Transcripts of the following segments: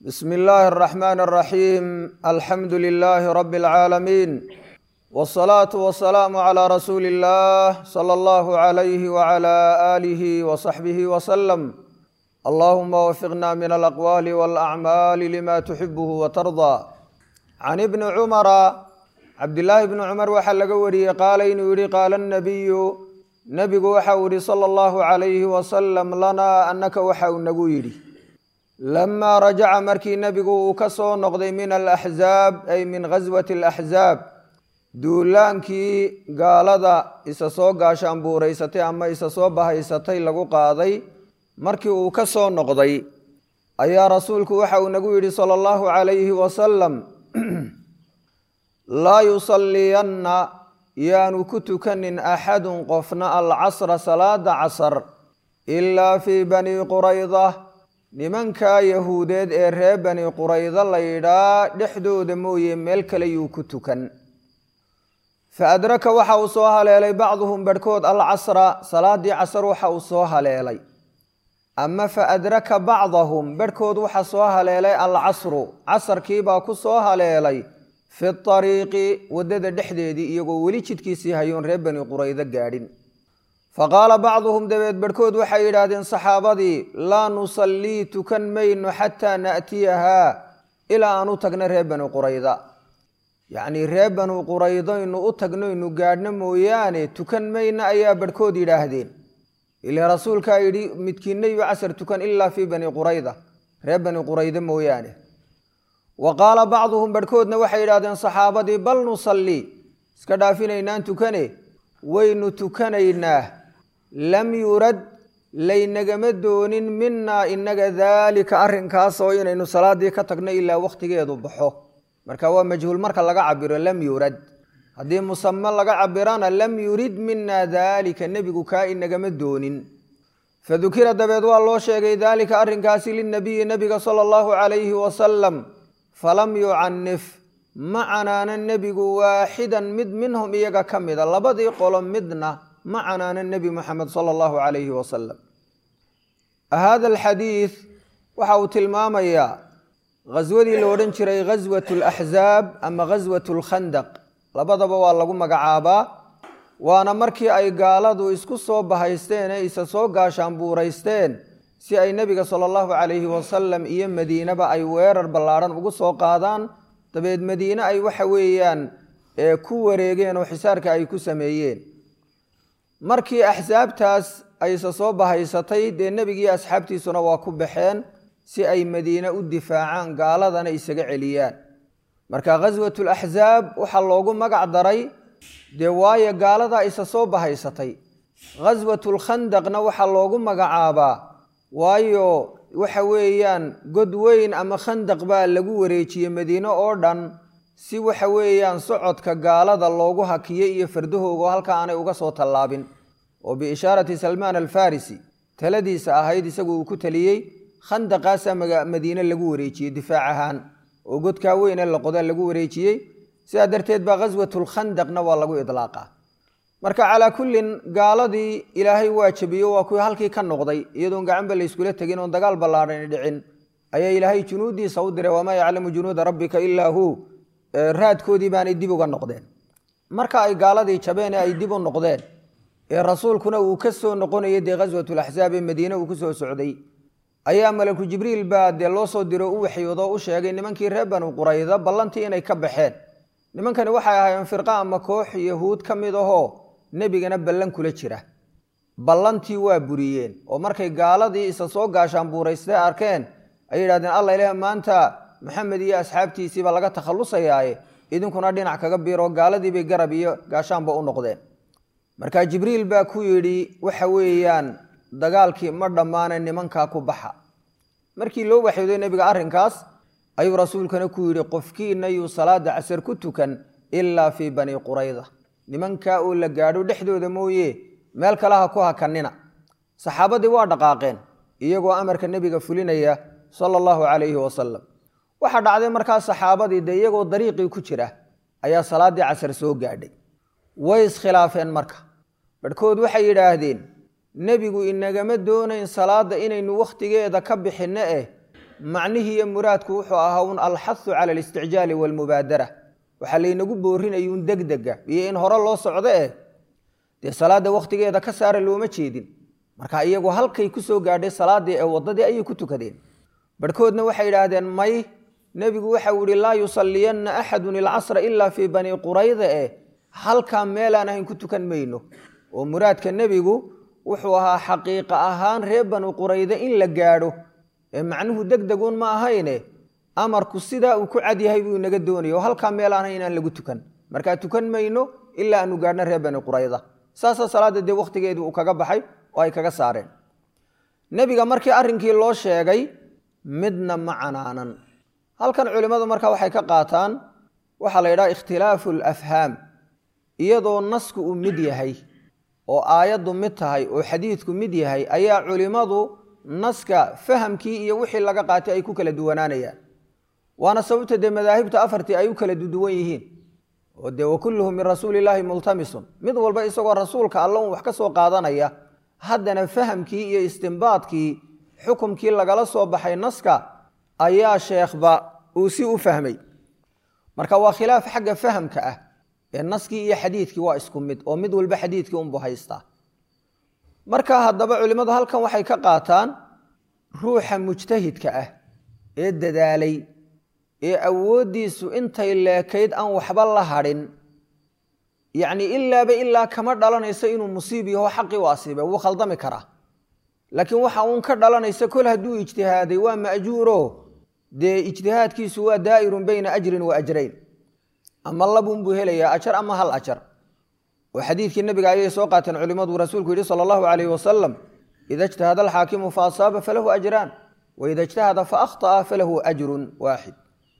bsm اllahi الرحmn الرaxيim alxamdu لlh rb العaalamiin wالصlaaة وaلسlاam عlى rasuuli الlah slى اllah عlyh وعlى آlih وصaxbih وsلم allahuma wfiqna min alaqwal wاlأcmaal lma تxibh وtarضى can ibni cumara cabdillaahi bni cumar waxaa laga wariyey qaala inuu yihi qaala الnabiyu nebigu waxa uu yihi slى اllahu عalayh waslm lana anaka waxa uu nagu yidhi lamaa rajaca markii nebigu uu ka soo noqday min alaxzaab ay min ghaswati alaxzaab duulaankii gaalada isa soo gaashaanbuuraysatay ama isa soo bahaysatay lagu qaaday markii uu ka soo noqday ayaa rasuulku waxa uu nagu yidhi sala allahu calayhi wasalam laa yusalliyanna yaanu ku tukanin axadun qofna alcasra salaada casar ilaa fii bani qurayda nimankaa yahuudeed ee reer bani quraydo la yidhaa dhexdooda mooye meel kale yuu ku tukan fa adraka waxa uu soo haleelay bacduhum barhkood alcasra salaadii casar waxa uu soo haleelay ama fa adraka bacdahum barhkood waxa soo haleelay alcasru casarkiibaa ku soo haleelay fi ariiqi waddada dhexdeedii iyagoo weli jidkiisii hayoon reer bani quraydo gaadhin faqaala bacduhum dabeed barhkood waxay yidhaahdeen saxaabadii laa nusallii tukan mayno xataa naatiyahaa ilaa aan u tagno reer bani qurayda yacnii reer bani quraydoynu u tagnoynu gaadhno mooyaane tukan mayno ayaa barhkood yidhaahdeen ila rasuulkaa yidhi midkiinna yu casar tukan ilaa fii bani qurayda reer bani quraydo mooyaane wa qaala bacduhum barhkoodna waxay yidhahdeen saxaabadii bal nusallii iska dhaafinaynaan tukane waynu tukanaynaa lam yurad laynagama doonin minaa inaga daalika arrinkaas oo inaynu salaadii ka tagno ilaa wakhtigeedu baxo marka waa majhuul marka laga cabiro lam yurad haddii musame laga cabirana lam yurid mina daalika nebigu kaa inagama doonin fadukira dabeed waa loo sheegay daalika arrinkaasi linabiyi nebiga sala allahu calayhi wasalam falam yucanif ma canaanan nebigu waaxidan mid minhum iyaga ka mida labadii qolo midna ma canaanan nebi moxamed sala allahu calayhi wasalam hada alxadiid waxa uu tilmaamayaa ghaswadii la odhan jiray ghaswat alaxzaab ama ghaswat alkhandaq labadaba waa lagu magacaabaa waana markii ay gaaladu isku soo bahaysteen ee isa soo gaashaanbuuraysteen si ay nebiga sala allahu calayhi wasalam iyo madiinaba ay weerar ballaadhan ugu soo qaadaan dabeed madiine ay waxa weeyaan ku wareegeen oo xisaarka ay ku sameeyeen markii axsaabtaas ayse soo bahaysatay dee nebigiiyo asxaabtiisuna waa ku baxeen si ay madiine u difaacaan gaaladana isaga celiyaan marka ghaswatu laxsaab waxaa loogu magac daray dee waayo gaaladaa isa soo bahaysatay ghaswatulkhandaqna waxaa loogu magacaabaa waayo waxa weeyaan god weyn ama khandaq baa lagu wareejiyey madiine oo dhan si waxa weeyaan socodka gaalada loogu hakiyey iyo fardahoogo halka aanay uga soo tallaabin oo biishaarati salmaan alfarisi taladiisa ahayd isagu uu ku taliyey khandaqaasaa madiine lagu wareejiyey difaac ahaan oo godkaa weyne laqoda lagu wareejiyey sidaa darteed baa ghaswatulkhandaqna waa lagu idlaaqa marka calaa kullin gaaladii ilaahay waa jabiyo waa kuwii halkii ka noqday iyadoon gacanba layskula tegin oon dagaal ballaadhani dhicin ayaa ilaahay junuuddiisa u diray wamaa yaclamu junuuda rabbika ilaa hu raadkoodii baanay dib uga noqdeen marka ay gaaladii jabeen ee ay dib u noqdeen ee rasuulkuna uu ka soo noqonayay dee ghaswatulaxsaab ee madiine uu ku soo socday ayaa malaku jibriil baa dee loo soo diro u waxyoodo u sheegay nimankii reer banu qurayda ballantii inay ka baxeen nimankani waxay ahaayeen firqa ama koox yahuud ka mid ahoo nebigana ballan kula jira ballantii waa buriyeen oo markay gaaladii isa soo gaashaanbuuraystay arkeen ay yidhahdeen alla ilaah maanta maxamed iyo asxaabtiisiiba laga takhallusayaaye idinkuna dhinac kaga biiroo gaaladiibay garab iyo gaashaanba u noqdeen marka jibriil baa ku yidhi waxa weeyaan dagaalkii ma dhammaane nimankaa ku baxa markii loo waxyooday nebiga arrinkaas ayuu rasuulkana ku yidhi qofkiina yuu salaada casar ku tukan ilaa fii bani qurayda nimankaa oo la gaadho dhexdooda mooye meel kale ha ku hakanina saxaabadii waa dhaqaaqeen iyagoo amarka nebiga fulinaya sala allahu calayhi wasalam waxaa dhacday markaa saxaabadii dee iyagoo dariiqii ku jira ayaa salaaddii casar soo gaadhay way iskhilaafeen marka barhkood waxay yidhaahdeen nebigu inagama doonayn salaadda inaynu wakhtigeeda ka bixinno eh macnihii iyo muraadku wuxuu ahaa un alxahu cala alisticjaali waalmubaadara waxaa laynagu boorinayuun degdega iyo in hore loo socdo eh dee salaadda wakhtigeeda ka saara looma jeedin marka iyagu halkay ku soo gaadhay salaadii ee waddadii ayay ku tukadeen barhkoodna waxay idhaahdeen may nebigu waxau ihi laa yusalliyanna axadun ilcasra ilaa fii bani qurayda eh halkaa meelaan ahayn ku tukan mayno oo muraadka nebigu wuxuu ahaa xaqiiqa ahaan reer banu qurayde in la gaadho ee macnuhu degdeguun ma ahayne amarku sidaa uu ku cadyahay buu inaga doonaya oo halkaa meelaan ahayn inaan lagu tukan markaa tukan mayno ilaa aanu gaadhno reer bani qurayda saasaa salaadda dee wakhtigeedii uu kaga baxay oo ay kaga saareen nebiga markii arrinkii loo sheegay midna ma canaanan halkan culimmadu markaa waxay ka qaataan waxaa la yidhaha ikhtilaafu alafhaam iyadoo nasku uu mid yahay oo aayaddu mid tahay oo xadiidku mid yahay ayaa culimmadu naska fahamkii iyo wixii laga qaatay ay ku kala duwanaanayaan waana sababta dee madaahibta afartii ay u kala duduwan yihiin oo dee wakulluhu min rasuuli illaahi multamisun mid walba isagoo rasuulka alla un wax ka soo qaadanaya haddana fahamkii iyo istimbaadkii xukumkii lagala soo baxay naska ayaa sheekhba uu si u fahmay marka waa khilaaf xagga fahamka ah ee naskii iyo xadiidkii waa isku mid oo mid walba xadiidkii unbu haystaa marka haddaba culimmadu halkan waxay ka qaataan ruuxa mujtahidka ah ee dadaalay ee awooddiisu intay leekayd aan waxba la hadhin yacni ilaaba ilaa kama dhalanaysa inuu musiib yaho xaqii u asiibay wuu khaldami karaa laakiin waxa uun ka dhalanaysa kol hadduu ijtihaaday waa ma'juuro dee ijtihaadkiisu waa daa'irun bayna ajrin wa ajrayn ama labunbuu helayaa ajar ama hal ajar oo xadiidkii nabiga ayay soo qaateen culimmadu rasuulku yidhi sala allahu calayhi wasalam ida ijtahada alxaakimu fa asaaba falahu ajraan waida ijtahada fa akhطa'a falahu ajrun waaxid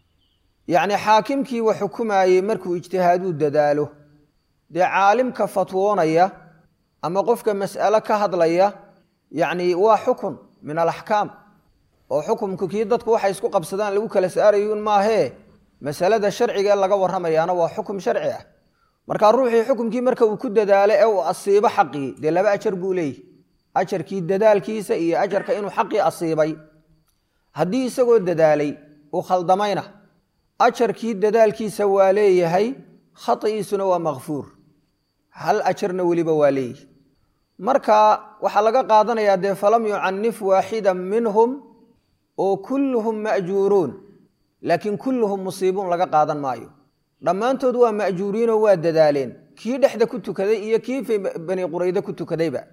yacni xaakimkii wax xukumaayey markuu ijtihaaduu dadaalo dee caalimka fatwoonaya ama qofka mas'alo ka hadlaya yacni waa xukun min alaxkaam oo xukumku kii dadku waxay isku qabsadaan lagu kala saarayuun maahee masalada sharciga ee laga warramayaana waa xukum sharci ah markaa ruuxii xukumkii marka uu ku dadaalo ee uu asiibo xaqii dee laba ajar buu leeyahy ajarkii dadaalkiisa iyo ajarka inuu xaqii asiibay haddii isagoo dadaalay uu khaldamayna ajarkii dadaalkiisa waa leeyahay khati'iisuna waa makfuur hal ajarna weliba waa leeyahy marka waxaa laga qaadanayaa dee falam yucanif waaxida minhum oo kulluhum ma'juuruun laakiin kulluhum musiibuun laga qaadan maayo dhammaantood waa ma'juuriinoo waa dadaaleen kii dhexda ku tukaday iyo kii bani qurayde ku tukadayba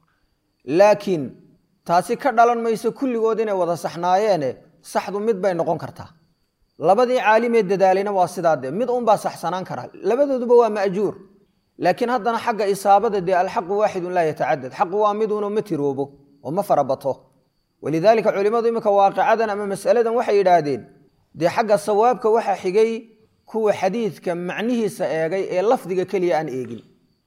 laakiin taasi ka dhalan mayso kulligood inay wada saxnaayeene saxdu mid bay noqon kartaa labadii caalimee dadaalayna waa sidaa dee mid unbaa saxsanaan kara labadooduba waa ma'juur laakiin haddana xagga isaabada dee alxaqu waaxidun laa yatacadad xaqu waa miduunoo ma tiroobo oo ma farabato walidaalika culimmadu iminka waaqicadan ama mas'aladan waxay yidhaahdeen dee xagga sawaabka waxaa xigay kuwa xadiidka macnihiisa eegay ee lafdiga keliya aan eegin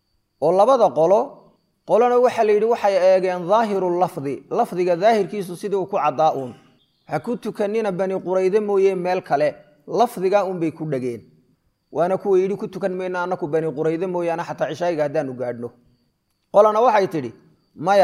oo labada qolo qolona waxaa la yidhi waxay eegeen daahiru lafdi lafdiga daahirkiisu sidii uu ku caddaa uun ha ku tukanina bani qurayde mooye meel kale lafdigaa unbay ku dhegeen waana kuwa yidhi ku tukan mayno annaku bani qurayde mooyaane xataa cishaayiga haddaanu gaadhno qolana waxay tidhi maya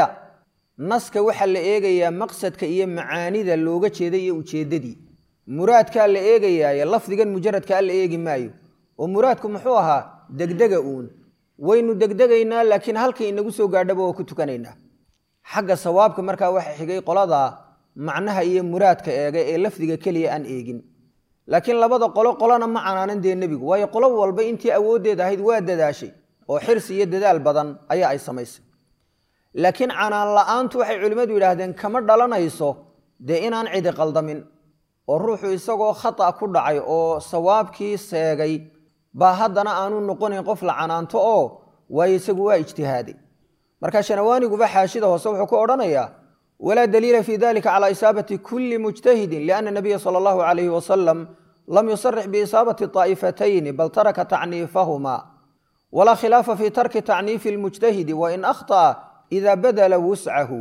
naska waxaa la eegayaa maqsadka iyo macaanida looga jeeday iyo ujeeddadii muraadkaa la eegayaaye lafdigan mujaradkaa la eegi maayo oo muraadku muxuu ahaa degdega uun waynu degdegaynaa laakiin halkay inagu soo gaadhaba waa ku tukanaynaa xagga sawaabka markaa waxa xigay qoladaa macnaha iyo muraadka eega ee lafdiga keliya aan eegin laakiin labada qolo qolona ma canaanan dee nebigu waayo qolo walba intii awooddeed ahayd waa dadaashay oo xirsi iyo dadaal badan ayaa ay samaysay laakiin canaan la-aantu waxay culimmadu yidhaahdeen kama dhalanayso dee inaan cidi qaldamin oo ruuxu isagoo khata ku dhacay oo sawaabkii seegay baa haddana aanu noqonayn qof la canaanto oo waayo isagu waa ijtihaaday marka shanawaaniguba xaashida hoose wuxuu ku odhanayaa walaa daliila fi dalika cala isaabati kulli mujtahidin liana nabiya sala allahu calayhi wasalam lam yusarix biisaabati طaa'ifatayni bal taraka tacniifahuma walaa khilaafa fi tarki tacniifi lmujtahidi wain akhطأa ida badala wuscahu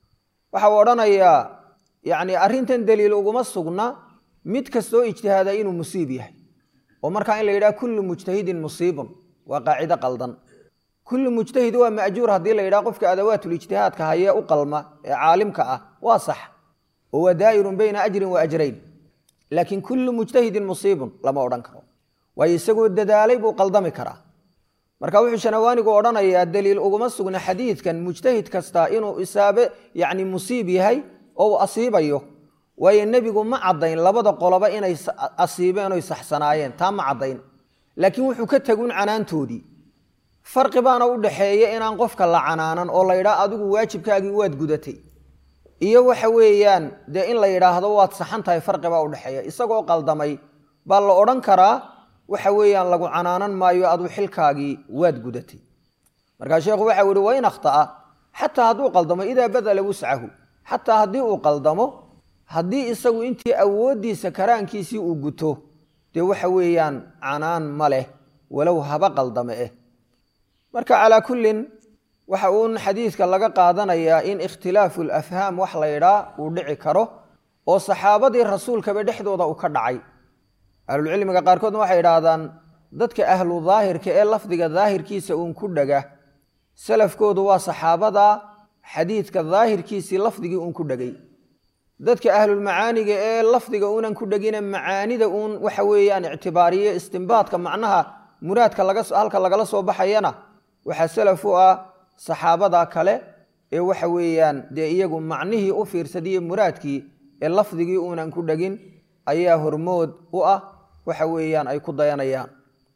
waxa uu odhanayaa yacni arrintan daliil uguma sugna mid kastoo ijtihaada inuu musiib yahay oo markaa in la yidhaha kullu mujtahidin musiibun waa qaacido qaldan kullu mujtahid waa ma'juur haddii la yidhaha qofka adawaatul ijtihaadka hayee u qalma ee caalimka ah waa sax oo waa daa'irun bayna ajrin wa ajrayn laakiin kullu mujtahidin musiibun lama odhan karo waayo isagoo dadaalay buu qaldami karaa marka wuxuu shanawaanigu odhanayaa daliil uguma sugna xadiidkan mujtahid kasta inuu isaabe yani musiib yahay oo uu asiibayo waayo nebigu ma caddayn labada qoloba inay asiibeen oy saxsanaayeen taa ma caddayn laakiin wuxuu ka tegun canaantoodii farqi baana u dhaxeeya inaan qofka la canaanan oo la yidhaah adigu waajibkaagii waad gudatay iyo waxa weeyaan dee in la yidhaahdo waad saxan tahay farqi baa udhexeeya isagoo qaldamay baa la odhan karaa waxa weeyaan lagu canaanan maayo aduu xilkaagii waad gudatay markaa sheekhu waxa u ihi wain akhta'a xataa hadduu qaldamo idaa badala wuscahu xataa haddii uu qaldamo haddii isagu intii awooddiisa karaankiisii uu guto dee waxa weeyaan canaan ma leh walow haba qaldame eh marka calaa kullin waxa uun xadiidka laga qaadanayaa in ikhtilaafu lafhaam wax la ydhaa uu dhici karo oo saxaabadii rasuulkaba dhexdooda uu ka dhacay ahlulcilmiga qaarkoodna waxay idhaahdaan dadka ahlu daahirka ee lafdiga daahirkiisa uun ku dhaga salafkoodu waa saxaabada xadiidka daahirkiisii lafdigii uun ku dhegay dadka ahlulmacaaniga ee lafdiga uunan ku dhegine macaanida uun waxa weeyaan ictibaariye istimbaadka macnaha muraadka halka lagala soo baxayana waxaa salaf u ah saxaabada kale ee waxa weeyaan dee iyagu macnihii u fiirsadiye muraadkii ee lafdigii uunan ku dhegin ayaa hormood u ah waxa weeyaan ay ku dayanayaan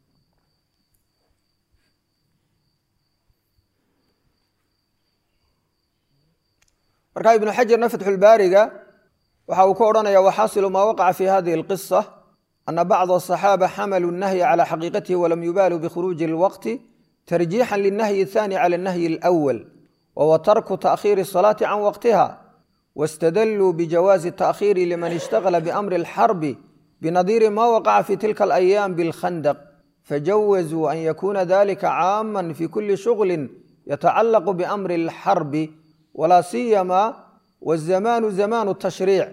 markaa ibnu xajarna fatxulbaariga waxa uu ka odhanaya waxaasilu maa waqaca fi hadihi alqisa ana bacda asaxaaba xamalu nahya cala xaqiiqatihi walam yubaaluu bikhuruuji lwaqti tarjiixan lilnahyi athani cala alnahyi alawal wahuwa tarku taakhiiri asalaati can waqtiha wاstadluu bijawaazi التأkhيiri liman اshtagla bأmri الxarbi binadiiri ma waqaca fi tilka الأyaam bاlkhandq fajawazuu an yakuna dalika caama fi kuli shغli yatacalaq bأmri الxarbi walaa siyama wالzamanu zamanu الtashriic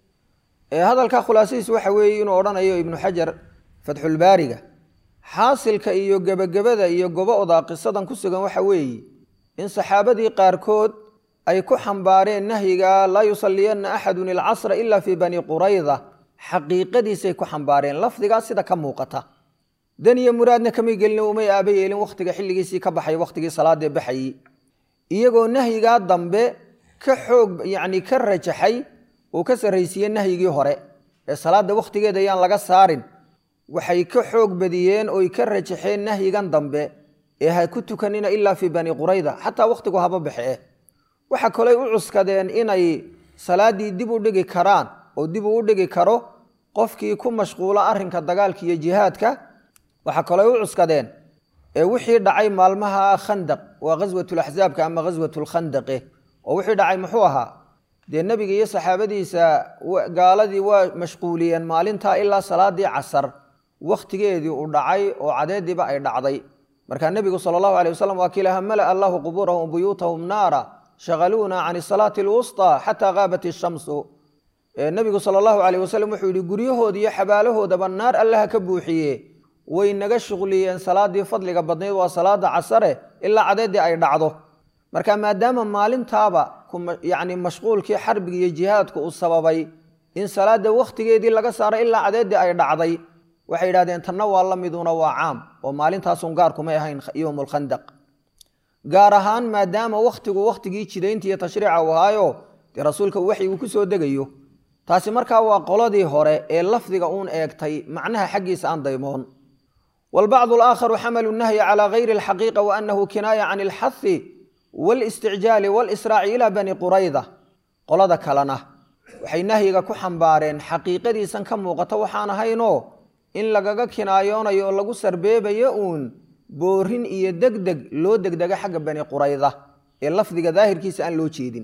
hadalka khulaasadiis waxa weeye inuu odhanayo ibnu xajar fatxulbaariga xaasilka iyo gebagabada iyo gobo-da qisadan ku sugan waxa weeye in saxaabadii qaarkood ay ku xambaareen nahyiga laa yusaliyanna axadun ilcasra ila fii bani qurayda xaqiiqadiisay ku xambaareen lafdigaas sida ka muuqata dan iyo muraadna kamay gelin umay aaba yeelin wakhtiga xilligiisii ka baxay wakhtigii salaadee baxayey iyagoo nahyigaa dambe ka xoog yacni ka rajaxay uu ka sarraysiiye nahyigii hore ee salaadda wakhtigeeda ayaan laga saarin waxay ka xoog badiyeen oy ka rajaxeen nahyigan dambe ee ha ku tukanina ilaa fii bani qurayda xataa wakhtigu haba baxee waxa kaley u cuskadeen inay salaaddii dib u dhigi karaan oo dib uu u dhigi karo qofkii ku mashquula arrinka dagaalka iyo jihaadka waxaa kaley u cuskadeen ee wixii dhacay maalmaha khandaq waa ghaswatulaxsaabka ama ghaswatulkhandaqe oo wixii dhacay muxuu ahaa dee nebiga iyo saxaabadiisa gaaladii waa mashquuliyeen maalintaa ilaa salaadii casar wakhtigeedii uu dhacay oo cadeediiba ay dhacday markaa nebigu sala allahu alay wasalam waa kiilaha mala allahu qubuurahum buyuutahum naara shaqaluuna can salaati alwusطى xataa gaabat ishamsu nebigu sala allahu alayh wasalam wuxuu yihi guryahooda iyo xabaalahoodaba naar allaha ka buuxiye way naga shuqliyeen salaadii fadliga badnayd waa salaada casare ilaa cadeedii ay dhacdo marka maadaama maalintaaba yani mashquulkii xarbiga iyo jihaadku uu sababay in salaada wakhtigeedii laga saaro ilaa cadeedii ay dhacday waxay yidhahdeen tanna waa la miduna waa caam oo maalintaasun gaarkumay ahayn yowm lkhandaq gaar ahaan maadaama wakhtigu wakhtigii jidaynta iyo tashriica uu ahaayo dee rasuulka uu waxyigu ku soo degayo taasi markaa waa qoladii hore ee lafdiga uun eegtay macnaha xaggiisa aan daymoon waalbacdu alaakharu xamalu nahyi calaa gayri alxaqiiqa wa annahu kinaaya can alxahi walisticjaali walisraaci ilaa bani qurayda qolada kalena waxay nahyiga ku xambaareen xaqiiqadiisan ka muuqata waxaan ahaynoo in lagaga kinaayoonayo oo lagu sarbeebayo uun boorin iyo degdeg loo degdega xagga bani qurayda ee lafdiga daahirkiisa aan loo jeedin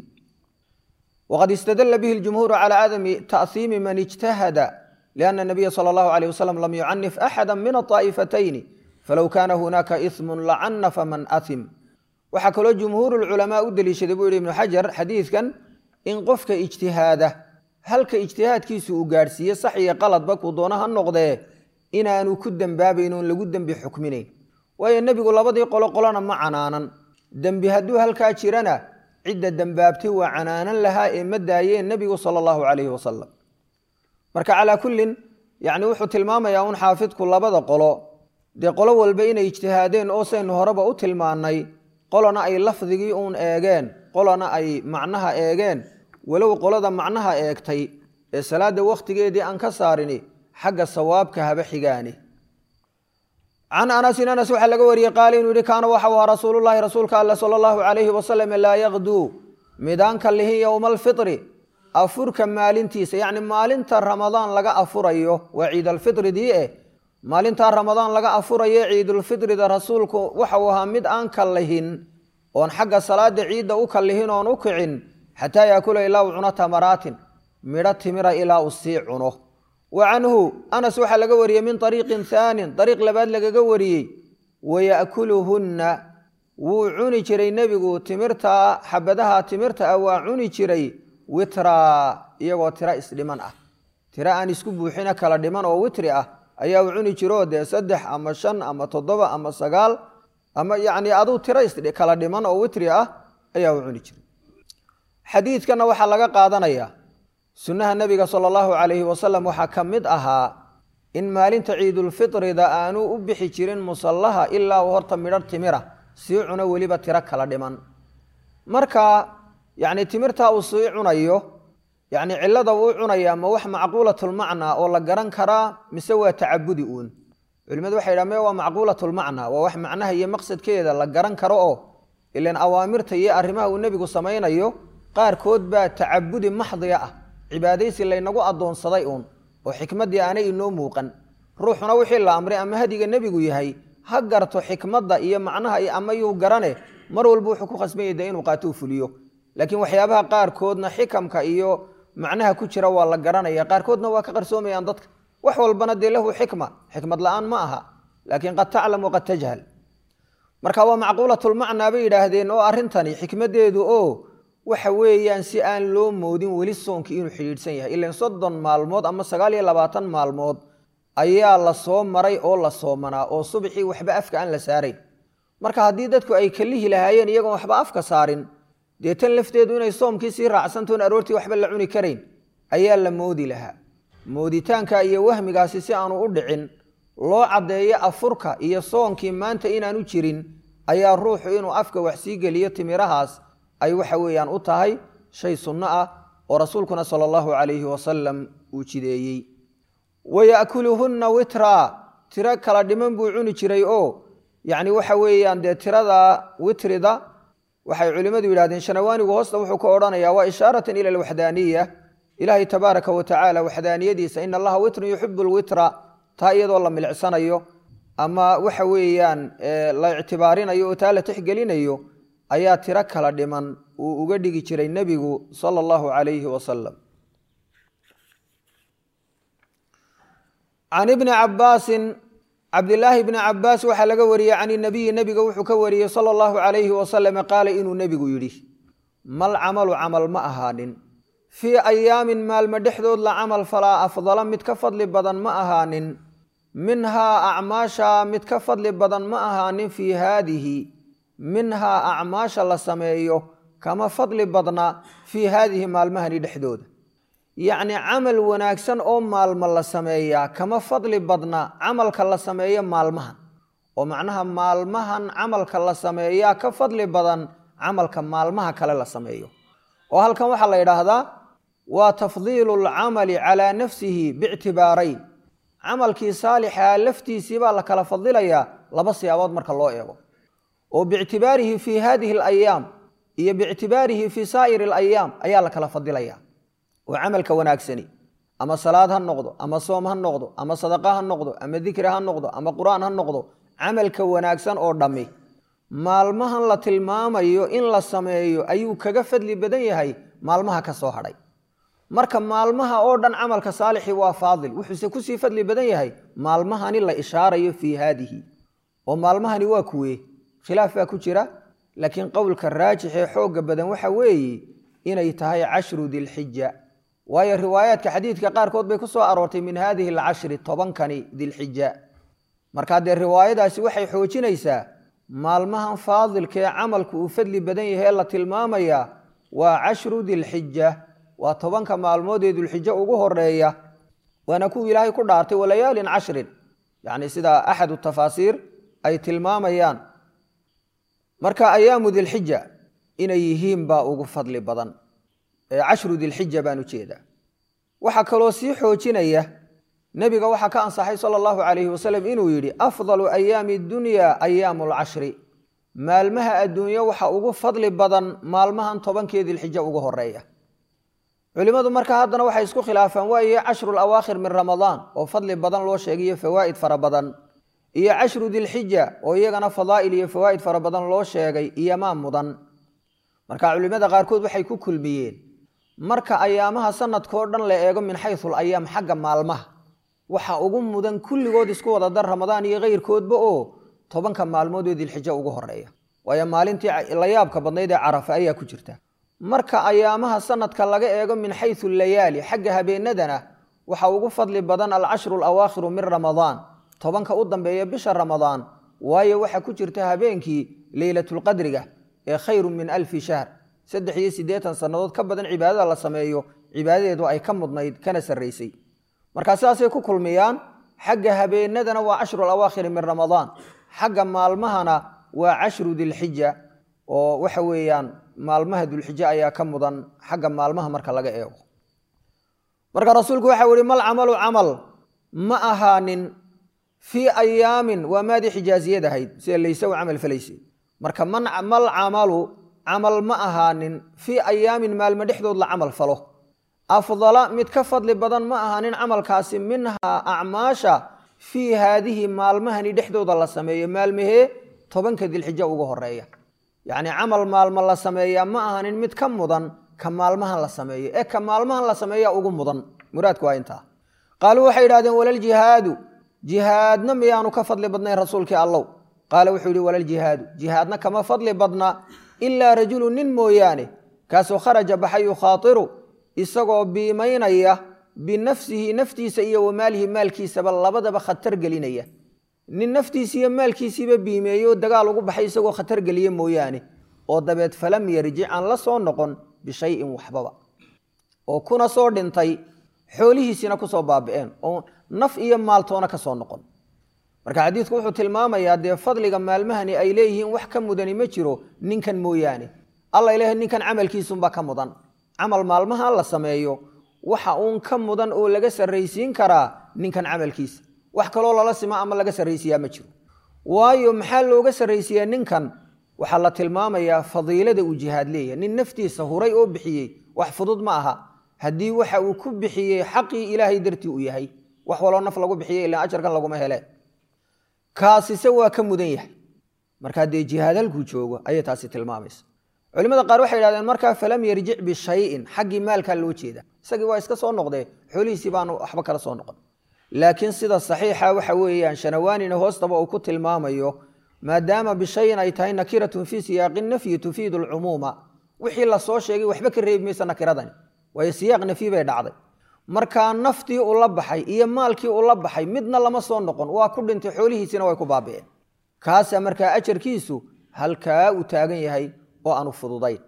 waqad istadala bihi ljumhuuru calaa cadami ta'hiimi man ijtahada lianna nabiya sala allahu alayh wasalam lam yucanif axada min aطaa'ifatayni falow kaana hunaaka ismun lacanafa man ahim waxaa kaloo jumhuuru lculamaa u deliishaday buu yihi ibnu xajar xadiidkan in qofka ijtihaada halka ijtihaadkiisu uu gaadhsiiye sax iyo qaladba kuu doona ha noqdee inaanu ku dembaabayn oon lagu dembi xukminayn waayo nebigu labadii qolo qolona ma canaanan dembi hadduu halkaa jirana cidda dembaabtay waa canaanan lahaa ee ma daayeen nebigu sala allahu calayhi wasalam marka calaa kullin yacni wuxuu tilmaamayaa un xaafidku labada qolo dee qolo walba inay ijtihaadeen oo saynu horeba u tilmaannay qolona ay lafdigii uun eegeen qolona ay macnaha eegeen walow qolada macnaha eegtay ee salaadda wakhtigeedii aan ka saarini xagga sawaabka haba xigaani can anasin anas waxaa laga wariyey qaala inuu yihi kaana waxau ahaa rasuulullahi rasuulka alle sala allahu calayhi wasalam laa yakduu midaanka lihin yowma alfitri afurka maalintiisa yacni maalinta ramadaan laga afurayo waa ciidalfitridii eh maalintaa ramadaan laga afurayo ciidulfitrida rasuulku waxau ahaa mid aan kallihin oon xagga salaada ciidda u kallihin oon u kicin xataa yaakula ilaa u cuno tamaraatin midho timira ilaa uu sii cuno wa canhu anas waxaa laga wariyey min ariiqin haanin ariiq labaad lagaga wariyey waya'kuluhunna wuu cuni jiray nebigu timirtaa xabadaha timirta ah waa cuni jiray witraa iyagoo tiro isdhiman ah tiro aan isku buuxina kala dhiman oo witri ah ayaa uu cuni jiroo dee saddex ama shan ama toddoba ama sagaal ama yacni aduu tiro kala dhiman oo witri ah ayaa uu cuni jiray xadiidkanna waxaa laga qaadanayaa sunnaha nebiga sala allahu calayhi wasalam waxaa ka mid ahaa in maalinta ciidulfitrida aanu u bixi jirin musallaha ilaa uu horta midho timira sii cuno weliba tiro kala dhiman marka yacni timirtaa uu sii cunayo yacni cillada uu cunayaa ma wax macquulatulmacnaa oo la garan karaa mise waa tacabudi uun culimadu waxay yidhaha me waa macquulatulmacnaa waa wax macnaha iyo maqsadkeeda la garan karo oo ilan awaamirta iyo arrimaha uu nebigu samaynayo qaarkood baa tacabudi maxdiga ah cibaadaysi laynagu addoonsaday uun oo xikmaddii aanay inoo muuqan ruuxuna wixii la amray ama hadiga nebigu yahay ha garto xikmadda iyo macnaha ama yuu garane mar walba wuxuu ku khasbanyay de inuu qaato u fuliyo laakiin waxyaabaha qaarkoodna xikamka iyo macnaha ku jira waa la garanaya qaarkoodna waa ka qarsoomayaan dadka wax walbana dee lahu xikma xikmad la-aan ma aha laakiin qad taclam waqad tajhal marka waa macquulatulmacnaa bay yidhaahdeen oo arrintani xikmaddeedu oo waxa weeyaan si aan loo moodin weli soonkii inuu xidhiidhsan yahay ilan soddon maalmood ama sagaal iyo labaatan maalmood ayaa la soo maray oo la soomanaa oo subaxii waxba afka aan la saarayn marka haddii dadku ay kalihi lahaayeen iyagoon waxba afka saarin dee tan lafteedu inay soomkii sii raacsantoon aroortii waxba la cuni karayn ayaa la moodi lahaa mooditaanka iyo wahmigaasi si aanu u dhicin loo caddeeyo afurka iyo soonkii maanta inaanu jirin ayaa ruuxu inuu afka wax sii geliyo timirahaas ay waxa weeyaan u tahay shay sunno ah oo rasuulkuna sala allahu calayhi wasalam uu jideeyey waya'kuluhunna witraa tiro kala dhiman buu cuni jiray oo yacni waxa weeyaan dee tirada witrida waxay culimmadu yidhahdeen shanawaanigu hoosta wuxuu ka odhanayaa waa ishaaratan ila alwaxdaaniya ilaahay tabaaraka wa tacaala waxdaaniyadiisa ina allaha witrun yuxibu lwitra taa iyadoo la milicsanayo ama waxa weeyaan la ictibaarinayo oo taa la tixgelinayo ayaa tiro kala dhiman uu uga dhigi jiray nebigu sala allahu calayhi wasalam can ibni cabaasin cabdilaahi bni cabaas waxaa laga wariyey can inabiyi nebiga wuxuu ka wariyey sala allahu calayhi wasalam qaala inuu nebigu yidhi mal camalu camal ma ahaanin fii ayaamin maalmo dhexdood la camal falaa afdala mid ka fadli badan ma ahaanin minhaa acmaasha mid ka fadli badan ma ahaanin fii haadihi minhaa acmaasha la sameeyo kama fadli badna fii haadihi maalmahani dhexdooda yacni camal wanaagsan oo maalmo la sameeyaa kama fadli badna camalka la sameeyo maalmahan oo macnaha maalmahan camalka la sameeyaa ka fadli badan camalka maalmaha kale la sameeyo oo halkan waxaa la yidhaahdaa waa tafdiilu lcamali calaa nafsihi biictibaarayn camalkii saalixaa laftiisii baa la kala fadilayaa laba siyaabood marka loo eego oo biictibaarihi fii hadihi alayaam iyo biictibaarihi fii saa'iri alayaam ayaa la kala fadilayaa oo camalka wanaagsani ama salaad ha noqdo ama soom ha noqdo ama sadaqa ha noqdo ama dikri ha noqdo ama qur-aan ha noqdo camalka wanaagsan oo dhammi maalmahan la tilmaamayo in la sameeyo ayuu kaga fadli badan yahay maalmaha ka soo hadhay marka maalmaha oo dhan camalka saalixi waa faadil wuxuuse kusii fadli badan yahay maalmahani la ishaarayo fii haadihi oo maalmahani waa kuwee khilaaf baa ku jira laakiin qowlka raajix ee xoogga badan waxa weeye inay tahay cashru dilxija waayo riwaayaadka xadiidka qaarkood bay ku soo aroortay min haadihi alcashri tobankani dilxija markaa dee riwaayadaasi waxay xoojinaysaa maalmahan faadilka ee camalku uu fadli badan yahay la tilmaamayaa waa cashru dilxija waa tobanka maalmood ee dulxijo ugu horeeya waana kuwii ilaahay ku dhaartay walayaalin cashrin yacni sida axadu tafaasiir ay tilmaamayaan marka ayaamu dilxija inay yihiin baa ugu fadli badan ee cashru dilxija baan ujeedaa waxaa kaloo sii xoojinaya nebiga waxaa ka ansaxay sala allahu calayhi wasalam inuu yidhi afdalu ayaami dunya ayaamu alcashri maalmaha adduunyo waxa ugu fadli badan maalmahan tobankee dilxija ugu horeeya culimmadu marka haddana waxay isku khilaafaan waaye cashru lawaakhir min ramadaan oo fadli badan loo sheegayo fawaa'id fara badan iyo cashru dilxija oo iyagana fadaa'il iyo fawaa'id fara badan loo sheegay iyomaa mudan marka culimmada qaarkood waxay ku kulmiyeen marka ayaamaha sanadkao dhan la eego min xaysu ayaam xagga maalmaha waxa ugu mudan kulligood isku wada dar ramadaan iyo keyrkoodba oo tobanka maalmood oo dilxijo ugu horeeya waayo maalintii la yaabka badnayd ee carafa ayaa ku jirta marka ayaamaha sanadka laga eego min xaysu layaali xagga habeenadana waxa ugu fadli badan alcashru alawaakhiru min ramadaan tobanka u dambeeya bisha ramadaan waayo waxa ku jirta habeenkii leylatulqadriga ee khayru min alfi shahr saddex iyo siddeetan sannadood ka badan cibaadada la sameeyo cibaadadeedu ay ka mudnayd kana sarraysay markaa sidaasay ku kulmiyaan xagga habeenadana waa cashru alawaakhiri min ramadaan xagga maalmahana waa cashru dilxija oo waxa weeyaan maalmaha dulxije ayaa ka mudan xagga maalmaha marka laga eego marka rasuulku waxau yihi mal camalu camal ma ahaanin fii ayaamin waa maadii xijaaziyad ahayd sida layse u camal falayse marka mal camalu camal ma ahaanin fii ayaamin maalmo dhexdood la camal falo afdala mid ka fadli badan ma ahaanin camalkaasi minhaa acmaasha fii haadihi maalmahani dhexdooda la sameeyo maalmahee tobanka dilxijo ugu horeeya yacni camal maalmo la sameeyaa ma ahanin mid ka mudan ka maalmahan la sameeyo ee ka maalmahan la sameeya ugu mudan muraadku waa intaa qaaluu waxay yidhahdeen walaljihaadu jihaadna miyaanu ka fadli badnayn rasuulkii allow qaala wuxuu yihi walaljihaadu jihaadna kama fadli badna ilaa rajulu nin mooyaane kaasoo kharaja baxay yukhaatiru isagoo biimaynaya binafsihi naftiisa iyo wamaalihi maalkiisaba labadaba khatar gelinaya nin naftiisi iyo maalkiisiiba biimeeye oo dagaal ugu baxay isagoo khatar geliye mooyaane oo dabeed falam yarjic aan la soo noqon bishayin waxbaba oo kuna soo dhintay xoolihiisina kusoo baabi'een oo naf iyo maaltoona ka soo noqon marka xadiidku wuxuu tilmaamayaa dee fadliga maalmahani ay leeyihiin wax ka mudani ma jiro ninkan mooyaane alla ilahay ninkan camalkiisunbaa ka mudan camal maalmaha la sameeyo waxa uun ka mudan oo laga sarraysiin karaa ninkan camalkiisa wax kaloo lala sima ama laga sarraysiyaa ma jiro waayo maxaa looga sarraysiyaa ninkan waxaa la tilmaamayaa fadiilada uu jihaad leeyahay nin naftiisa huray oo bixiyey wax fudud ma aha haddii waxa uu ku bixiyey xaqii ilaahay dartii uu yahay wax waloo naf lagu bixiyey ilaa ajarkan laguma hele kaasise waa ka mudan yahay markaa dee jihaad halkuu joogo ayay taasi tilmaamaysa culimada qaar waxay yidhahdeen markaa falam yarjic bishayin xaggii maalkaa loo jeeda isagii waa iska soo noqdee xoolihiisii baanu waxba kala soo noqon laakiin sida saxiixa waxa weeyaan shanawaanina hoostaba uu ku tilmaamayo maadaama bishayin ay tahay nakiratun fii siyaaqi nafyi tufiidu alcumuuma wixii lasoo sheegay waxba ka reebi maysa nakiradani waayo siyaaq nafyi bay dhacday markaa naftii uu la baxay iyo maalkii uu la baxay midna lama soo noqon waa ku dhintay xoolihiisina way ku baabi'een kaasaa markaa ajarkiisu halkaa uu taagan yahay oo aanu fududayn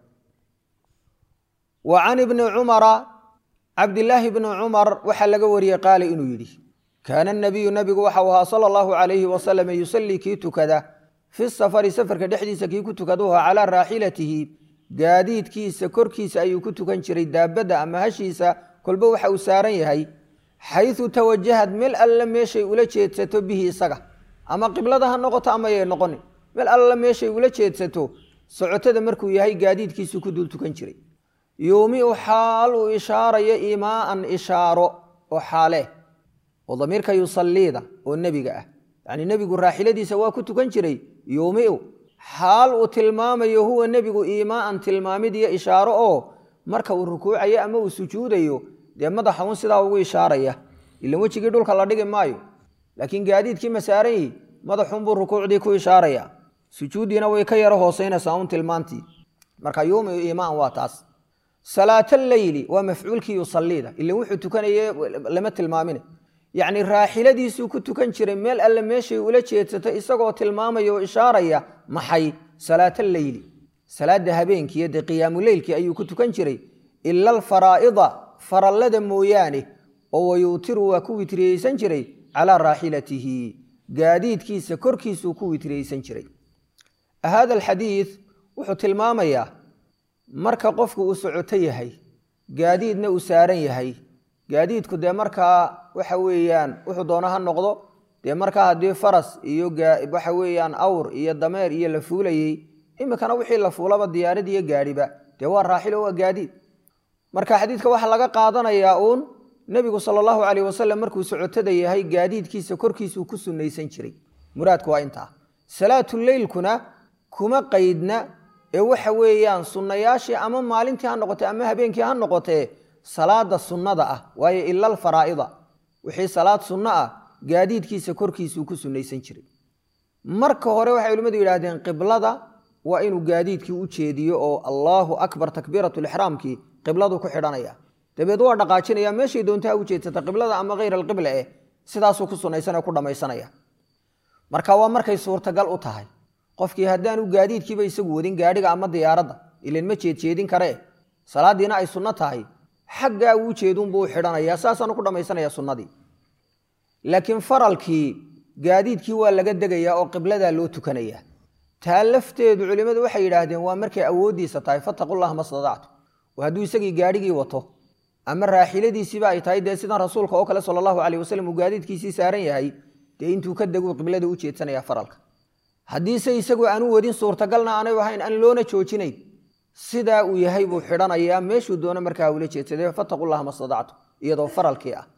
wa can ibni cumara cabdilaahi bni cumar waxaa laga wariyey qaala inuu yidhi kaana nabiyu nabigu waxau ahaa sala allahu calayhi wasalam yusallii kii tukada fi safari safarka dhexdiisa kii ku tukaduha calaa raaxilatihi gaadiidkiisa korkiisa ayuu ku tukan jiray daabadda ama hashiisa kolba waxa uu saaran yahay xaysu tawajahad meel alla meeshay ula jeedsato bihi isaga ama qiblada ha noqoto ama yay noqonin meel alla meeshay ula jeedsato socotada markuu yahay gaadiidkiisu ku dul tukan jiray yuumiu xaal uu ishaarayo imaaan ishaaro oo xaale oo damiirka yusalliida oo nebiga ah yacni nebigu raaxiladiisa waa ku tukan jiray yuumiu xaal uu tilmaamayo huwa nebigu iimaaan tilmaamid iyo ishaaro oo marka uu rukuucayo ama uu sujuudayo dee madaxa un sidaa ugu ishaaraya ilan wejigii dhulka la dhigi maayo laakiin gaadiidkii ma saaran yihi madaxunbuu rukuucdii ku ishaaraya sujuuddiina way ka yaro hooseynaysaa un tilmaantii marka yuumiu iimaan waa taas salaat alleyli waa mafcuulkii yusaliida ilan wuxuu tukanaye lama tilmaamine yacni raaxiladiisuu ku tukan jiray meel alle meeshay ula jeedsato isagoo tilmaamaya oo ishaaraya maxay salaata leyli salaada habeenkiiyo dee qiyaamuleylkii ayuu ku tukan jiray ila alfaraa'ida farallada mooyaane oo wayuutiru waa ku witriyeysan jiray calaa raaxilatihi gaadiidkiisa korkiisuu ku witriyeysan jiray hada alxadiid wuxuu tilmaamayaa marka qofku uu socoto yahay gaadiidna uu saaran yahay gaadiidku dee markaa waxa weeyaan wuxuu doono ha noqdo dee markaa haddii faras iyo waxa weeyaan awr iyo dameer iyo la fuulayey iminkana wixii la fuulaba diyaarad iyo gaadhiba dee waa raaxilo waa gaadiid marka xadiidka waxaa laga qaadanayaa uun nebigu sala allahu caleyh wasalam markuu socotada yahay gaadiidkiisa korkiisuu ku sunnaysan jiray muraadku waa intaa salaatuleylkuna kuma qaydna ee waxa weeyaan sunnayaashii ama maalintii ha noqotee ama habeenkii ha noqotee salaada sunnada ah waayo ila alfaraa'ida wixii salaad sunno ah gaadiidkiisa korkiisuu ku sunnaysan jiray marka hore waxay culimmadu yidhaahdeen qiblada waa inuu gaadiidkii u jeediyo oo allaahu akbar takbiiratulixraamkii qibladu ku xidhanaya dabeed waa dhaqaajinaya meeshay doontaa u jeedsata qiblada ama hayr alqibla eh sidaasuu ku sunnaysanee ku dhammaysanaya marka waa markay suurtagal u tahay qofkii haddaanu gaadiidkiiba isagu wadin gaadhiga ama diyaaradda ilan ma jeedjeedin karee salaadiina ay sunno tahay xaggaa uu jeedunbuu u xidhanayaa saasaanu ku dhammaysanaya sunnadii laakiin faralkii gaadiidkii waa laga degayaa oo qibladaa loo tukanayaa taa lafteedu culimmadu waxay yidhaahdeen waa markay awooddiisa tahay fattaqullaha ma stadactu oo hadduu isagii gaadhigii wato ama raaxiladiisiiba ay tahay dee sidan rasuulka oo kale sala allahu caleyh wasalam uu gaadiidkiisii saaran yahay dee intuu ka deguu qiblada u jeedsanaya faralka haddiise isagu aanu wadin suurtagalna aanay ahayn aan loona joojinayn sidaa uu yahay buu xidhanayaa meeshuu doono markaa ula jeedsaday fattaqullaha ma stadactu iyadoo faralkii ah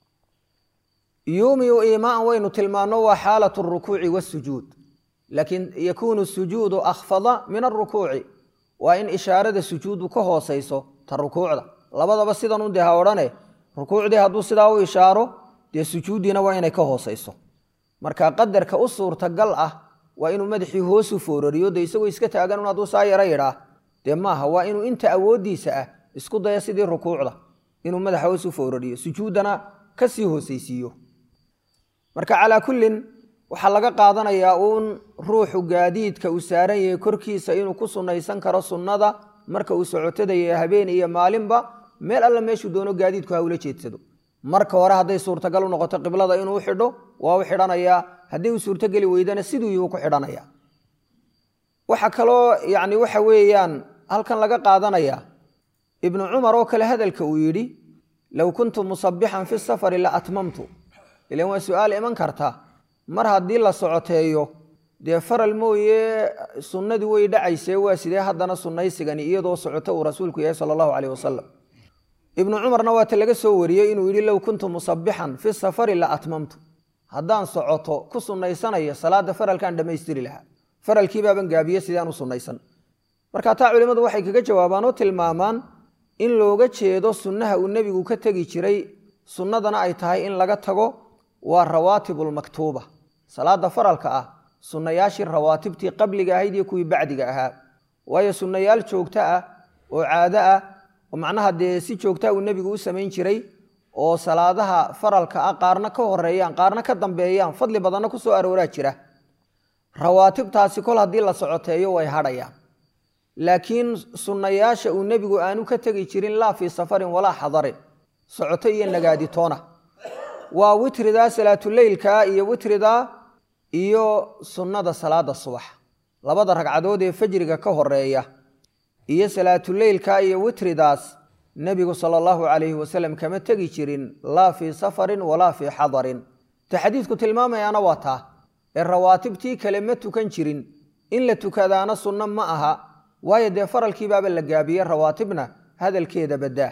yuumiu iimaan waynu tilmaanno waa xaalatu rukuuci wasujuud laakiin yakuunu sujuudu akhfada min arukuuci waa in ishaarada sujuudu ka hoosayso ta rukuucda labadaba sidanun dee ha odhane rukuucdii hadduu sidaa u ishaaro dee sujuuddiina waa inay ka hoosayso marka qadarka u suurtagal ah waa inuu madaxii hoosu foorariyo dee isagoo iska taagan un hadduu saa yaro yidhaa dee maaha waa inuu inta awooddiisa ah isku daya sidii rukuucda inuu madaxa hoosu foorariyo sujuuddana ka sii hoosaysiiyo marka calaa kullin waxaa laga qaadanayaa uun ruuxu gaadiidka uu saaran yahay korkiisa inuu ku sunnaysan karo sunnada marka uu socotadaya habeen iyo maalinba meel alla meeshuu doono gaadiidku ha ula jeedsado marka hore hadday suurtagal u noqoto qiblada inuu u xidho waa u xidhanayaa haddii uu suurtogeli weydana siduu yuu ku xidhanaya waxaa kaloo yacni waxa weeyaan halkan laga qaadanayaa ibnu cumar oo kale hadalka uu yidhi low kuntu musabixan fi safari la atmamtu ilan waa su-aal iman karta mar haddii la socoteeyo dee faral mooye sunnadii way dhacaysee waa sidee haddana sunnaysigani iyadoo socoto uu rasuulku yahay sala allahu caleyh wasalam ibnu cumarna waata laga soo wariyey inuu yidhi low kuntu musabixan fi safari la atmamtu haddaan socoto ku sunnaysanayo salaada faralkaan dhammaystiri lahaa faralkiibaaban gaabiye sidaan u sunnaysan marka taa culimmadu waxay kaga jawaabaan oo tilmaamaan in looga jeedo sunnaha uu nebigu ka tegi jiray sunnadana ay tahay in laga tago waa rawaatibulmaktuuba salaada faralka ah sunnayaashii rawaatibtii qabliga ahayd iyo kuwii bacdiga ahaa waayo sunnayaal joogto ah oo caado ah oo macnaha dee si joogtaa uu nebigu u samayn jiray oo salaadaha faralka ah qaarna ka horeeyaan qaarna ka dambeeyaan fadli badanna ku soo arooraa jira rawaatibtaasi kol haddii la socoteeyo way hadhayaan laakiin sunnayaasha uu nebigu aanu ka tegi jirin laa fii safarin walaa xadarin socoto iyo nagaaditoona waa witridaa salaatuleylka iyo witridaa iyo sunnada salaada subax labada ragcadood ee fajriga ka horeeya iyo salaatuleylka iyo witridaas nebigu sala allahu calayhi wasalam kama tegi jirin laa fii safarin walaa fii xadarin ta xadiidku tilmaamayaana waa taa ee rawaatibtii kale ma tukan jirin in la tukadaana sunno ma aha waayo dee faralkiibaaba la gaabiye rawaatibna hadalkeeda baddaa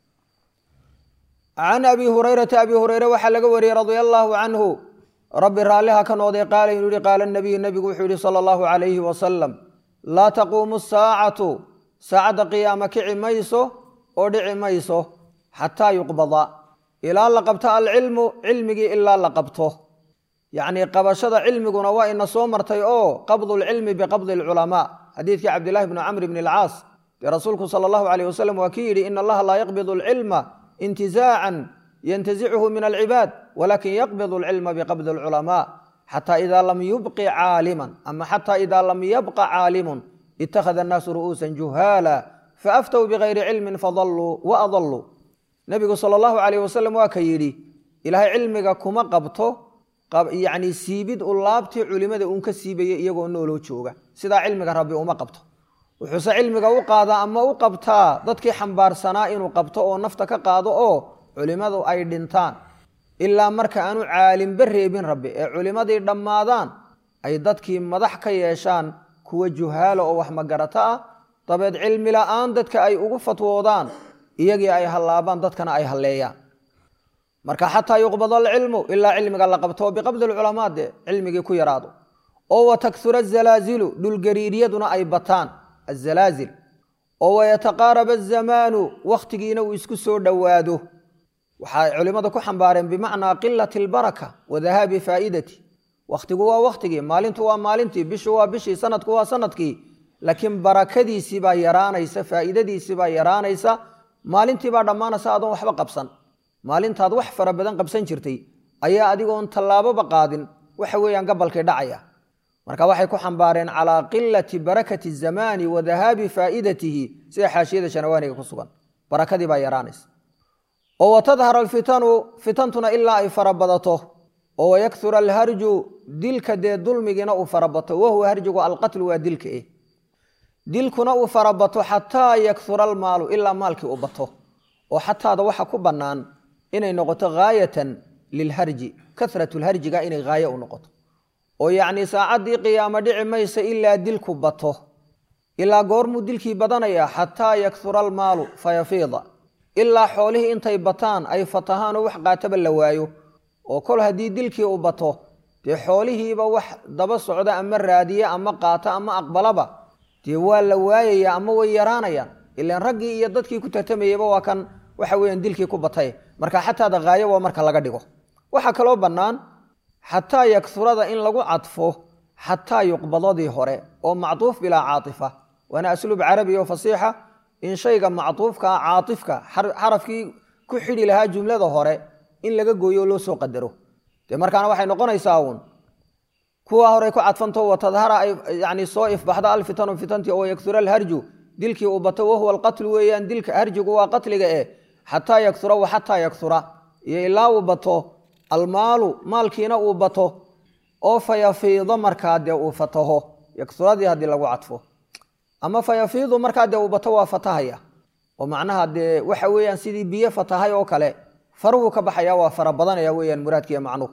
can abi hurayrata abi hureyre waxaa laga wariyey radia allaahu canhu rabbi raalliha ka noqday qaala inuu yihi qaala nabiyu nebigu wuxuu yihi sala allahu calayhi wasalam laa taquumu saacatu saacadda qiyaama kici mayso oo dhici mayso xataa yuqbada ilaa la qabto alcilmu cilmigii ilaa la qabto yacnii qabashada cilmiguna waa ina soo martay oo qabdu lcilmi biqabdi alculamaa xadiidkii cabdillahi bni camr bni alcaas dee rasuulku sala allahu calayh wasalam waa kii yidhi ina allaha laa yaqbidu alcilma intizaacan yantazichu min alcibaad walakin yaqbid alcilma biqabdi alculamaa xataa idaa lam yubqi caaliman ama xataa idaa lam yabqa caalimun ittakhada annaasu ru'uusan juhaala faaftow bigayri cilmin fadalluu wa adalluu nebigu sala allahu calayh wasalam waa ka yidhi ilaahay cilmiga kuma qabto yacni siibid u laabtii culimada uun ka siibaya iyagoo nooloo jooga sidaa cilmiga rabbi uma qabto wuxuuse cilmiga u qaadaa ama u qabtaa dadkii xambaarsanaa inuu qabto oo nafta ka qaado oo culimmadu ay dhintaan ilaa marka aanu caalimba reebin rabbi ee culimmadii dhammaadaan ay dadkii madax ka yeeshaan kuwa juhaala oo wax magarato ah dabeed cilmi la'aan dadka ay ugu fatwoodaan iyagii ay hallaabaan dadkana ay halleeyaan marka xataa yuqbad alcilmu ilaa cilmiga la qabto biqabdi lculamaa dee cilmigii ku yaraado oo watakura azalaazilu dhulgariiryaduna ay bataan azalaazil oo wayataqaaraba azamaanu wakhtigiina uu isku soo dhowaado waxay culimmada ku xambaareen bimacnaa qilati albaraka wa dahaabi faa'idati wakhtigu waa wakhtigii maalintu waa maalintii bishu waa bishii sanadku waa sanadkii laakiin barakadiisii baa yaraanaysa faa'iidadiisii baa yaraanaysa maalintii baa dhammaanaysa adoon waxba qabsan maalintaad wax fara badan qabsan jirtay ayaa adigoon tallaaboba qaadin waxa weeyaan gabalkii dhacaya marka waxay ku xambaareen calaa qilati barakati zamaani wa dahaabi faa'idatihi sida xaashiyada shanawaaniga ku sugan barakadii baa yaraanaysa oo watadhar alfitanu fitantuna ilaa ay farabadato oo wayakura alharju dilka dee dulmigiina uu farabato wahuwa harjigu alqatlu waa dilka eh dilkuna uu farabato xataa yakura almaalu ilaa maalkii uu bato oo xataada waxa ku bannaan inay noqoto haayatan lilharji karat lharjiga inay haaye u noqoto oo yacnii saacaddii qiyaamo dhici maysa ilaa dilku bato ilaa goormuu dilkii badanaya xataa yakura almaalu fayafiida ilaa xoolihii intay bataan ay fatahaan oo wax qaataba la waayo oo kol haddii dilkii uu bato dee xoolihiiba wax daba socda ama raadiya ama qaata ama aqbalaba dee waa la waayaya ama way yaraanayaan ilaan raggii iyo dadkii ku tartamayeyba waa kan waxa weeyaan dilkii ku batay marka xataada haayo waa marka laga dhigo waxaa kaloo bannaan xataa yaksurada in lagu cadfo xataa yuqbadadii hore oo macduuf bilaa caaifa waana asluub carabi oo fasiixa in shayga macduufkaa caaifka xarafkii ku xidhi lahaa jumlada hore in laga gooyo oo loo soo qadaro dee markaana waxay noqonaysaa uun kuwa horey ku cadfanto watadhara ay yani soo ifbaxda alfitanu fitantii oo yaksura alharju dilkii uu bato wahuwa alqatlu weeyaan dilka harjigu waa qatliga eh xataa yaksura wa xataa yaksura iyo ilaa uu bato almaalu maalkiina uu bato oo fayafiido markaa dee uu fataho yaksuradii haddii lagu cadfo ama fayafiidu markaa dee uu bato waa fatahaya oo macnaha dee waxa weeyaan sidii biyo fatahay oo kale faruhu ka baxaya waa fara badanaya weeyaan muraadkiiyo macnuhu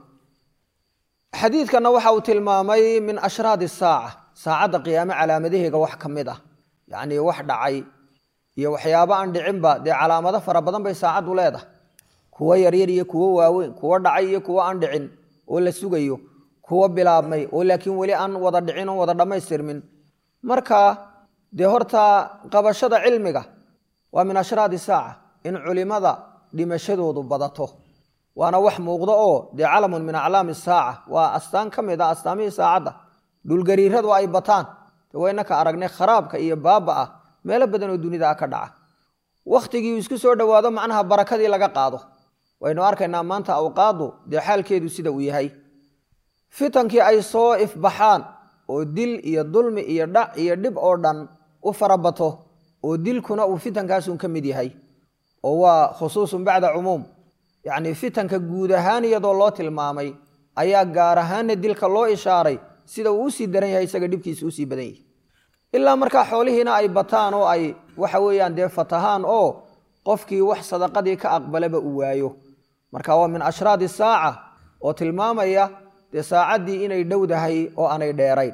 xadiidkanna waxa uu tilmaamay min ashraadi saaca saacadda qiyaame calaamadaheega wax ka mid ah yacnii wax dhacay iyo waxyaabo aan dhicinba dee calaamado fara badan bay saacaddu leedahay kuwo yaryar iyo kuwo waaweyn kuwo dhacay iyo kuwo aan dhicin oo la sugayo kuwo bilaabmay oo laakiin weli aan wada dhicin oon wada dhammaystirmin marka dee horta qabashada cilmiga waa min ashraadi saaca in culimada dhimashadoodu badato waana wax muuqdo oo dee calamun min aclaami saaca waa astaan ka mid a astaamihii saacadda dhulgariiradu ay bataan waynaka aragnay kharaabka iyo baaba ah meelo badan oo dunida ah ka dhaca wakhtigii isku soo dhowaado macnaha barakadii laga qaado waynu arkaynaa maanta awqaadu dee xaalkeedu sida uu yahay fitankii ay soo ifbaxaan oo dil iyo dulmi iyo dhac iyo dhib oo dhan u farabato oo dilkuna uu fitankaasun ka mid yahay oo waa khusuusun bacda cumuum yacnii fitanka guud ahaan iyadoo loo tilmaamay ayaa gaar ahaanna dilka loo ishaaray sida uu usii daran yahay isaga dhibkiisa usii badan yahay ilaa markaa xoolihiina ay bataan oo ay waxa weeyaan dee fatahaan oo qofkii wax sadaqadii ka aqbalaba uu waayo marka waa min ashraadi saaca oo tilmaamaya dee saacaddii inay dhowdahay oo aanay dheerayn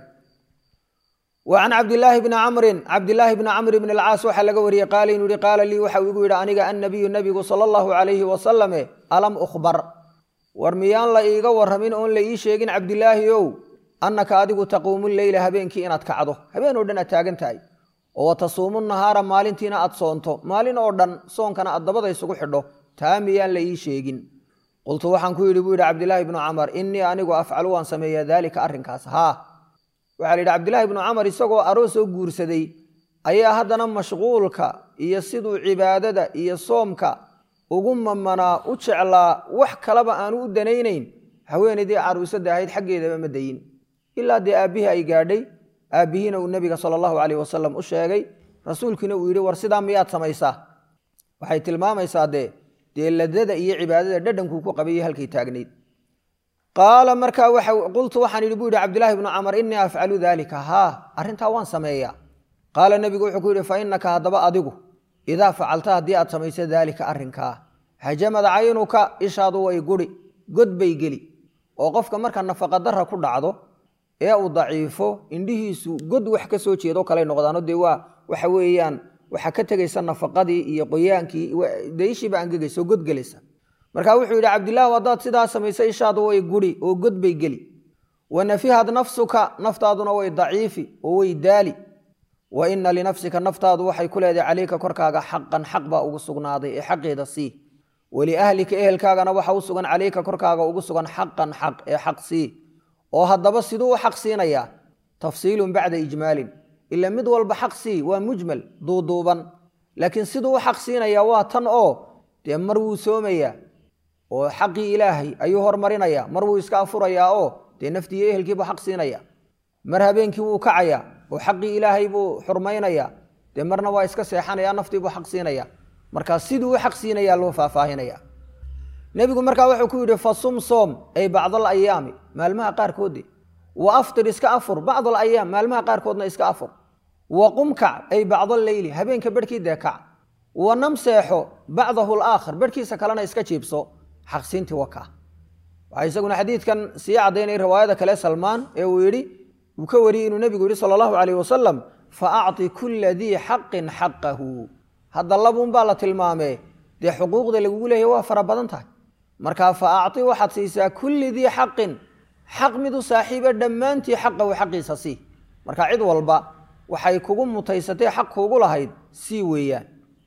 wa can cabdilaahi bni camrin cabdilaahi bni camr bn alcaas waxaa laga wariyey qaala inuu yihi qaala lii waxa uu igu yidhi aniga annabiyu nabigu sala allahu calayhi wasalame alam ukhbar war miyaan la iiga warramin oon la ii sheegin cabdilaahi ow annaka adigu taquumu leyla habeenkii inaad kacdo habeen oo dhan aad taagan tahay oo wa tasuumu nahaara maalintiina aad soonto maalin oo dhan soonkana aad dabada isugu xidho taa miyaan la ii sheegin qultu waxaan ku yidhi buu yidhi cabdilaahi bnu camar innii anigu afcalu waan sameeyaa daalika arrinkaas haa waxaa la yidhi cabdilaahi bnu camar isagoo aroos oo guursaday ayaa haddana mashquulka iyo siduu cibaadada iyo soomka ugu mamanaa u jeclaa wax kaleba aanu u danaynayn haweenaydii caruusada ahayd xaggeedaba ma dayin ilaa dee aabbihii ay gaadhay aabbihiina uu nebiga sala allahu caleyh wasalam u sheegay rasuulkiina uu yidhi war sidaa miyaad samaysaa waxay tilmaamaysaa dee dee ladada iyo cibaadada dhadhankuu ku qabayay halkay taagnayd qaala markaa qultu waxaan idhi buu yidhi cabdilaahi bnu camar innii afcalu daalika haa arrintaa waan sameeyaa qaala nebigu wuxuu ku yidhi fa innaka haddaba adigu idaa facalta haddii aad samayso daalika arrinkaa hajamad caynuka ishaadu way guri god bay geli oo qofka marka nafaqadara ku dhacdo ee uu daciifo indhihiisu god wax ka soo jeedo kaley noqdaano dee waa waxa weeyaan waxaa ka tegaysa nafaqadii iyo qoyaankii daishiiba angegaysa oo god gelaysa marka wuxuu yidhi cabdilaahu haddaad sidaa samayso ishaadu way guri oo god bay geli wa nafihad nafsuka naftaaduna way daciifi oo way daali wa ina linafsika naftaadu waxay ku leedahay caleyka korkaaga xaqan xaq baa ugu sugnaaday ee xaqeeda sii waliahlika ehelkaagana waxa u sugan caleyka korkaaga ugu sugan xaqan xaq ee xaq sii oo haddaba siduu u xaq siinayaa tafsiilun bacda ijmaalin ila mid walba xaq sii waa mujmal duuduuban laakiin siduu u xaq siinayaa waa tan oo dee mar wuu soomayaa oo xaqii ilaahay ayuu hormarinayaa mar wuu iska afurayaa oo dee naftiiyo ehelkiibuu xaq siinaya mar habeenkii wuu kacayaa oo xaqii ilaahay buu xurmaynayaa dee marna waa iska seexanaya naftiibuu xaq siinaya markaa siduu u xaq siinayaa loo faahfaahinaya nebigu markaa wuxuu ku yidhi fasum soom ay bacdal ayaami maalmaha qaarkoode wa aftir iska afur bacdal ayaam maalmaha qaarkoodna iska afur wa qum kac ay bacdal leyli habeenka barhkii dee kac wa nam seexo bacdahu laakhir barhkiisa kalena iska jiibso xaqsiintii waka waxaa isaguna xadiidkan sii caddaynay riwaayada kale salmaan ee uu yidhi uu ka wariyey inuu nebigu yidhi sala allahu calayh wasalam fa acti kulla dii xaqin xaqahu hadda labuunbaa la tilmaamee dee xuquuqda lagugu leeyahy waa fara badan tahay markaa fa acti waxaad siisaa kulli dii xaqin xaq midu saaxiiba dhammaantii xaqahu xaqiisa sii marka cid walba waxay kugu mutaysatay xaq kuugu lahayd sii weeyaan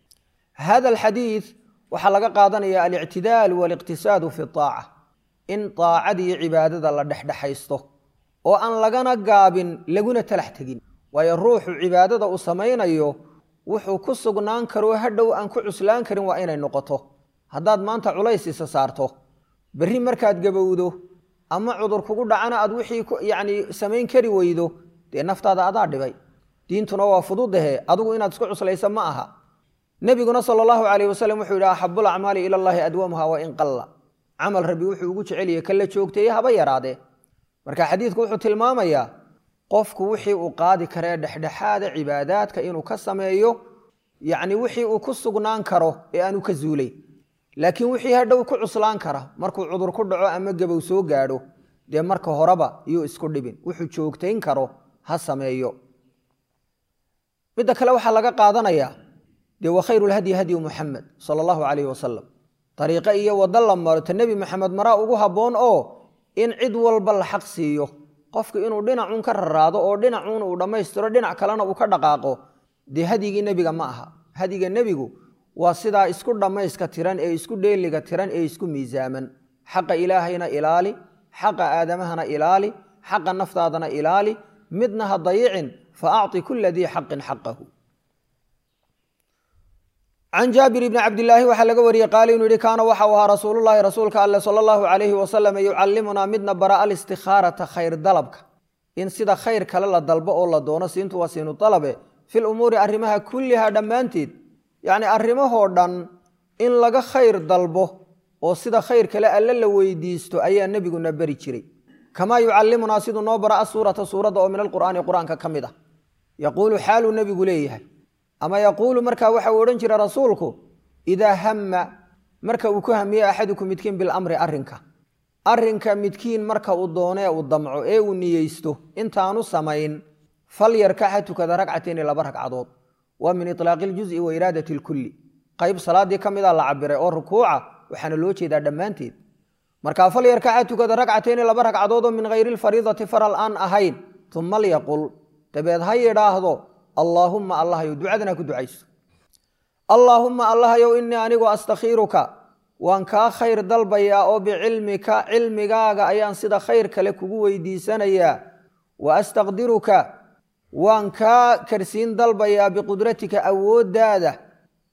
hada alxadiid waxaa laga qaadanaya alictidaal waaliqtisaadu fi aaca in aacadiiyo cibaadada la dhexdhexaysto oo aan lagana gaabin laguna talax tegin waayo ruuxu cibaadada uu samaynayo wuxuu ku sugnaan karoo hadhow aan ku cuslaan karin waa inay noqoto haddaad maanta culays isa saarto berri markaad gabowdo ama cudur kugu dhacana aad wixii yacni samayn kari weydo dee naftaada adaa dhibay diintuna waa fududahe adigu inaad isku cuslaysa ma aha nebiguna sala allahu calayh wasalam wuxuu yidhi axabul acmaali ila llaahi adwamuha wa in qalla camal rabbi wuxuu ugu jeceliyey kala joogteeye haba yaraadee marka xadiidku wuxuu tilmaamayaa qofku wixii uu qaadi karee dhexdhexaada cibaadaadka inuu ka sameeyo yacni wixii uu ku sugnaan karo ee aanu ka zuulay laakiin wixii hadhow ku cuslaan kara markuu cudur ku dhaco ama gabow soo gaadho dee marka horeba iyuu isku dhibin wuxuu joogtayn karo ha sameeyo midda kale waxaa laga qaadanayaa dee wa khayru lhadyi hadyu muxamed sala allahu calayhi wasalam dariiqo iyo waddo la maro ta nebi maxamed maraa ugu habboon oo in cid walba la xaq siiyo qofku inuu dhinacuun ka raraado oo dhinacuun uu dhammaystiro dhinac kalena uu ka dhaqaaqo dee hadyigii nebiga ma aha hadyiga nebigu waa sidaa isku dhammayska tiran ee isku dheeliga tiran ee isku miisaaman xaqa ilaahayna ilaali xaqa aadamahana ilaali xaqa naftaadana ilaali midna ha dayicin fa acطi kula dii xaqin xaqahu can jaabir bni cabdilaahi waxaa laga wariyey qaali inuu yihi kaana waxau ahaa rasuululahi rasuulka alle sala allahu calayhi wasalam yucallimunaa midna bara alistikhaaraa khayr dalabka in sida khayr kale la dalbo oo la doono siintu waa siinu dalabe fi lumuuri arrimaha kulliha dhammaanteed yacni arrimahoo dhan in laga khayr dalbo oo sida khayr kale alle la weydiisto ayaa nebiguna beri jiray kamaa yucallimunaa siduu noo bara asuurata suuradda oo min alqur'aani qur-aanka ka mid ah yaquulu xaaluu nebigu leeyahay ama yaquulu markaa waxa uu odhan jira rasuulku idaa hamma marka uu ku hamiye axadukum midkiin bilamri arrinka arrinka midkiin marka uu doonee uu damco ee uu niyeysto intaanu samayn falyarkac ha tukada ragcatayni laba ragcadood waa min itlaaqi iljuzi wa iraadati lkulli qayb salaaddii ka mida la cabiray oo rukuuca waxaana loo jeedaa dhammaanteed markaa falyarkac ha tukada ragcatayni laba ragcadood oo min hayri lfariidati faral aan ahayn uma lyaqul dabeed ha yidhaahdo allaahumma allahyow ducadana ku ducayso allaahumma allahyow innii anigu astakhiiruka waan kaa khayr dalbayaa oo bicilmika cilmigaaga ayaan sida khayr kale kugu weydiisanayaa wa astaqdiruka waan kaa karsiin dalbayaa biqudratika awooddaada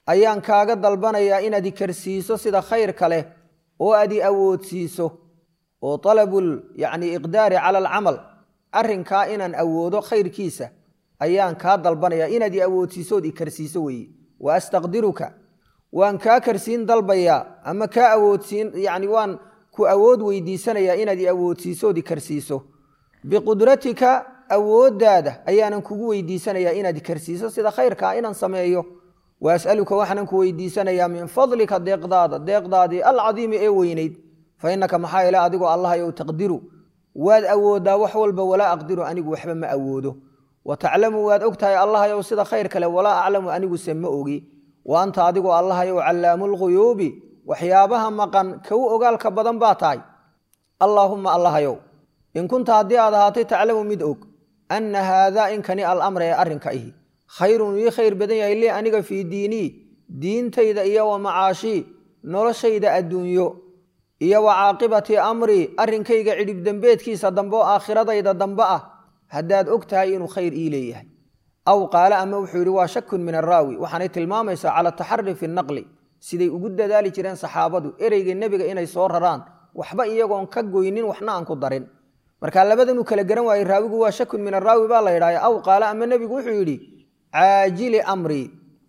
ayaan kaaga dalbanayaa inaad i karsiiso sida khayrka leh oo aad i awoodsiiso oo talabul yacni iqdaari cala alcamal arrinkaa inaan awoodo khayrkiisa ayaan kaa dalbanayaa inaad i awoodsiiso ood i karsiiso weeye wa astaqdiruka waan kaa karsiin dalbayaa ama kaa awoodsiin yacni waan ku awood weydiisanayaa inaad i awoodsiiso ood i karsiiso biqudratika awooddaada ayaanan kugu weydiisanayaa inaad i karsiiso sida khayrkaa inaan sameeyo wa as'aluka waxaanan ku weydiisanayaa min fadlika deeqdaada deeqdaadii alcadiimi ee weynayd fa innaka maxaa yeele adigoo allahayow taqdiru waad awooddaa wax walba walaa aqdiru anigu waxba ma awoodo wa taclamu waad og tahay allahayow sida khayr kale walaa aclamu aniguse ma ogi wa anta adigoo allahayow callaamu lghuyuubi waxyaabaha maqan kow ogaalka badan baa tahay allaahumma allahayow in kunta haddii aad ahaatay taclamu mid og anna haadaa inkani alamra ee arrinka ihi khayrun ii khayr badan yahay lii aniga fii diinii diintayda iyo wa macaashii noloshayda adduunyo iyo wa caaqibati amrii arrinkayga cidhib dembeedkiisa dambe oo aakhiradayda dambe ah haddaad og tahay inuu khayr ii leeyahay aw qaala ama wuxuu yidhi waa shakun min araawi waxaanay tilmaamaysaa cala taxari fi naqli siday ugu dadaali jireen saxaabadu ereyga nebiga inay soo raraan waxba iyagoon ka goynin waxna aan ku darin marka labadanuu kala garan waayey raawigu waa shakun min araawi baa la yidhahya aw qaala ama nebigu wuxuu yidhi caajili amrii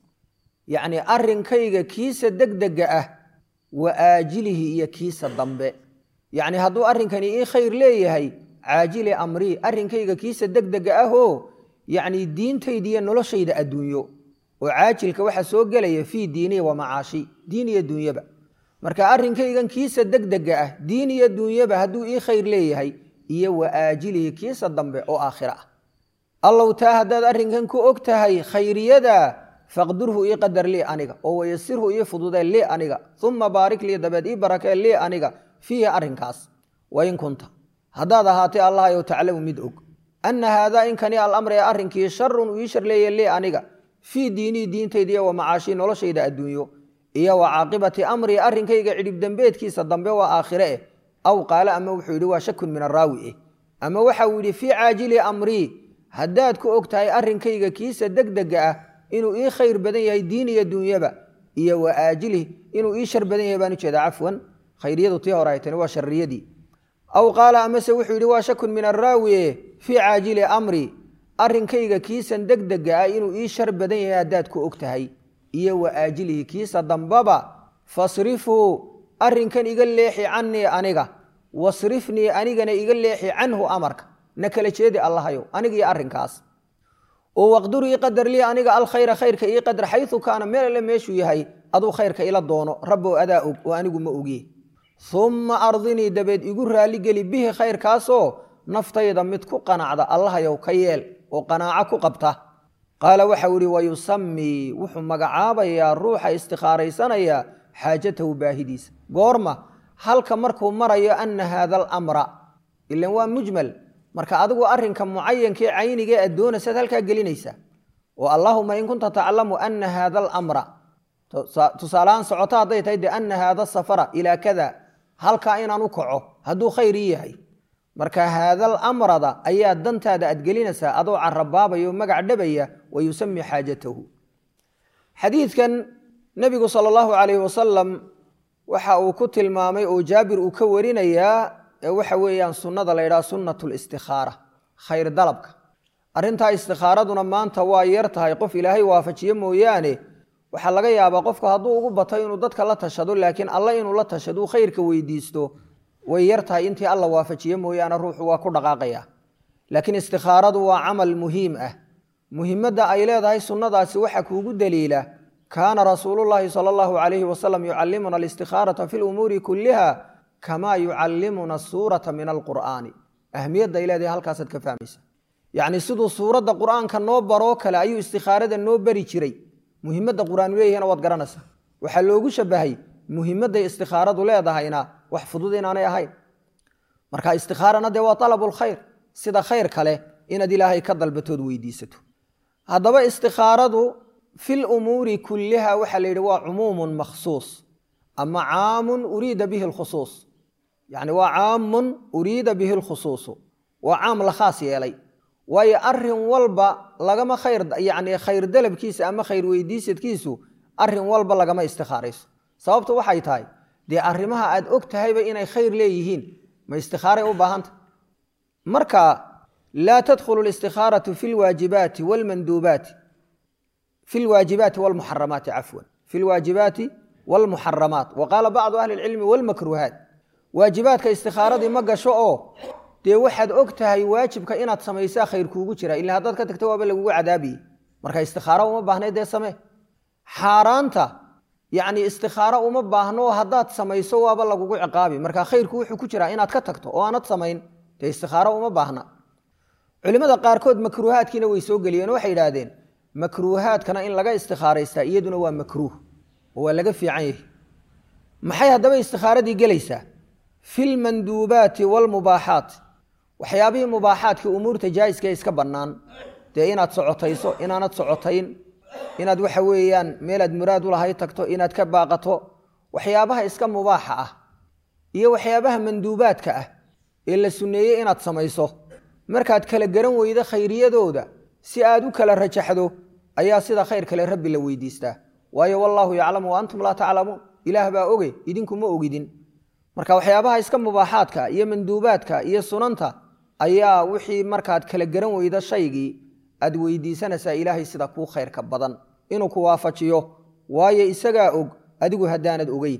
yacni arrinkayga kiisa degdega ah wa aajilihi iyo kiisa dambe yacni hadduu arrinkani ii khayr leeyahay caajili amrii arrinkayga kiisa degdega ahoo yacni diintayda iyo noloshayda adduunyo oo caajilka waxaa soo gelaya fii diinihi wa macaashi diin iyo dunyaba marka arrinkaygan kiisa degdega ah diin iyo dunyaba hadduu ii khayr leeyahay iyo wa aajilihi kiisa dambe oo aakhira ah allow taa haddaad arrinkan ku og tahay khayriyada faqdurhu ii qadar lii aniga oo wayasirhu ii fududee lii aniga uma baarik lii dabeed ii barakee lii aniga fiihi arrinkaas wain kunta haddaad ahaatay allahayow taclamu mid og anna haadaa inkani alamra ee arrinkii sharun uu ii sharleeye lii aniga fii diinii diintayda iyo wa macaashii noloshayda adduunyo iyo wa caaqibati amrii arrinkayga cidhib dembeedkiisa dambe waa aakhire eh aw qaale ama wuxuu yidhi waa shakun min araawi eh ama waxa uu yidhi fii caajili amrii haddaad ku og tahay arrinkayga kiisa degdega ah inuu ii khayr badan yahay diin iyo dunyaba iyo wa aajilih inuu ii shar badan yahay baan ujeedaa cafwan khayriyadu tii hore ay tani waa sharriyadii aw qaala amase wuxuu yidhi waa shakun min araawi eh fii caajili amrii arrinkayga kiisan degdega ah inuu ii shar badan yahay haddaad ku og tahay iyo wa aajilihi kiisa dambaba fasrifuu arrinkan iga leexi cannii aniga wasrifnii anigana iga leexi canhu amarka na kala jeedi allahayow aniga iyo arrinkaas oo waqdur ii qadar lii aniga alkhayra khayrka ii qadar xayu kaana meel alle meeshuu yahay aduu khayrka ila doono rabbow adaa og oo anigu ma ogiye umma ardinii dabeed igu raalligeli bihi khayrkaasoo naftayda mid ku qanacda allahayow ka yeel oo qanaaco ku qabta qaala waxau ihi wayusamii wuxuu magacaabayaa ruuxa istikhaaraysanaya xaajatahu baahidiisa goorma halka markuu marayo ana haada alamra ilan waa mujmal marka adigu arrinka mucayankee caynigee aad doonaysaad halkaa gelinaysaa oo allaahuma in kunta taclamu ana haada alamra tusaalahaan socoto hadday tahay de ana haada safara ilaa kada halkaa inaan u kaco hadduu khayr ii yahay marka haadal amrada ayaa dantaada aad gelinaysaa adoo carabaabaya oo magac dhabaya wa yusami xaajatahu xadiidkan nebigu sala allahu calayhi wasalam waxa uu ku tilmaamay oo jaabir uu ka warinayaa waxa weeyaan sunnada la ydhaha sunnat listikhaara khayr dalabka arrintaa istikhaaraduna maanta waa yar tahay qof ilaahay waafajiyo mooyaane waxaa laga yaabaa qofku hadduu ugu bato inuu dadka la tashado laakiin alla inuu la tashado khayrka weydiisto way yar tahay intii alla waafajiye mooyaane ruuxu waa ku dhaqaaqaya laakiin istikhaaradu waa camal muhiim ah muhimadda ay leedahay sunnadaasi waxaa kuugu daliila kaana rasuulullaahi sala allahu calayhi wasalam yucallimuna alistikhaarata fi lumuuri kulliha kamaa yucallimuna suurata min alqur'aani ahmiyadda ay leedahay halkaasaad ka fahmaysa yacni siduu suuradda qur'aanka noo baroo kale ayuu istikhaarada noo bari jiray muhimadda qur-aanu leeyahina waad garanaysaa waxaa loogu shabahay muhimadday istikhaaradu leedahayna wax fudud inaanay ahayn marka istikhaarana dee waa alabulkhayr sida khayr kale inaad ilaahay ka dalbatood weydiisato haddaba istikhaaradu fil umuuri kulliha waxaa la yidhi waa cumuumun makhsuus ama caamun uriida bihi lkhusuus yacni waa caamun uriida bihi lkhusuusu waa caam la khaas yeelay waayo arin walba lagama khayr yacni khayr dalabkiisa ama khayr weydiisadkiisu arrin walba lagama istikhaarayso sababtu waxay tahay dee arrimaha aad og tahayba inay khayr leeyihiin ma istikaaray u baahanta marka laa tadkhulu listikhaaratu fi lwaajibaati wlmanduubaati fi lwaajibaati wlmuxaramaati cafwan fi lwaajibaati wlmuxaramaat wa qaala bacdu ahli lcilmi wlmakruuhaat waajibaadka istikaaradii ma gasho oo dee waxaad og tahay waajibka inaad samaysaa khayr kuugu jira ila haddaad ka tagta waaba lagugu cadaabiye marka istikaaro uma baahna dee samee xaaraanta yani istikaaro uma baahno haddaad samayso waaba lagugu ciqaabi marka khayrku wuxuu ku jiraa inaad ka tagto oo aanad samayn dee istikaaro uma baahna culimada qaarkood makruuhaadkiina way soo geliyeen waxay idhaahdeen makruuhaadkana in laga istikaaraystaa iyaduna waa makruuh oo waa laga fiican yahay maxay haddaba istikaaradii gelaysaa fi lmanduubaati wlmubaaxaat waxyaabihii mubaaxaadkii umuurta jaa'iska iska bannaan dee inaad socotayso inaanad socotayn inaad waxa weeyaan meelaad muraad u lahayd tagto inaad ka baaqato waxyaabaha iska mubaaxa ah iyo waxyaabaha manduubaadka ah ee la sunneeyey inaad samayso markaad kala garan weydo khayriyadooda si aad u kala rajaxdo ayaa sida khayr kale rabbi la weydiistaa waayo wallaahu yaclamu wa antum laa taclamuun ilaah baa oge idinku ma ogidin marka waxyaabaha iska mubaaxaadka iyo manduubaadka iyo sunanta ayaa wixii markaad kala garan weydo shaygii aad weydiisanaysaa ilaahay sida kuu khayrka badan inuu ku waafajiyo waayo isagaa og adigu haddaanad ogeyn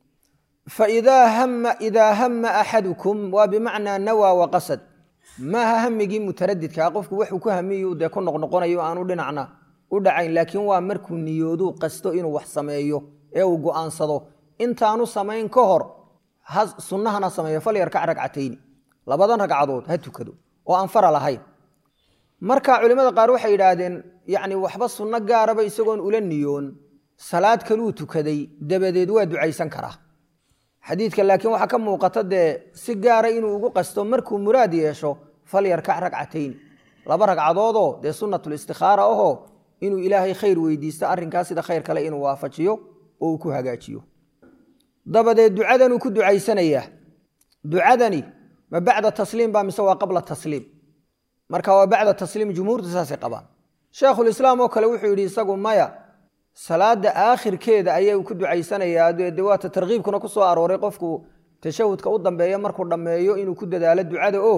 faidaa hama axadukum waa bimacnaa nawaa waqasad maaha hamigii mutaradidkaa qofku wuxuu ku hamiyu dee ku noqnoqonayo aanu dhinacna u dhacayn laakiin waa markuu niyooduu qasto inuu wax sameeyo ee uu go'aansado intaanu samayn ka hor sunnahana sameeyo falyarkac ragcatayni labadan ragcadood ha tukado oo aan fara lahayn marka culimmada qaar waxay yidhaahdeen yacni waxba sunno gaaraba isagoon ula niyoon salaad kaluu tukaday dabadeed waa ducaysan karaa xadiidka laakiin waxaa ka muuqata dee si gaara inuu ugu qasto markuu muraad yeesho falyarkac ragcatayni laba ragcadoodoo dee sunnatulistikhaara ahoo inuu ilaahay khayr weydiisto arrinkaas sida khayr kale inuu waafajiyo oo uu ku hagaajiyo dabadeed ducadanuu ku ducaysanayaa ducadani ma bacda tasliim ba mise waa qabla tasliim marka waa bacda tasliim jumhuurtu saasay qabaan sheekhulislaam oo kale wuxuu yidhi isagu maya salaada aakhirkeeda ayay ku ducaysanayaa de waata tarkiibkuna ku soo arooray qofku tashahudka u dambeeya markuu dhammeeyo inuu ku dadaalo ducada oo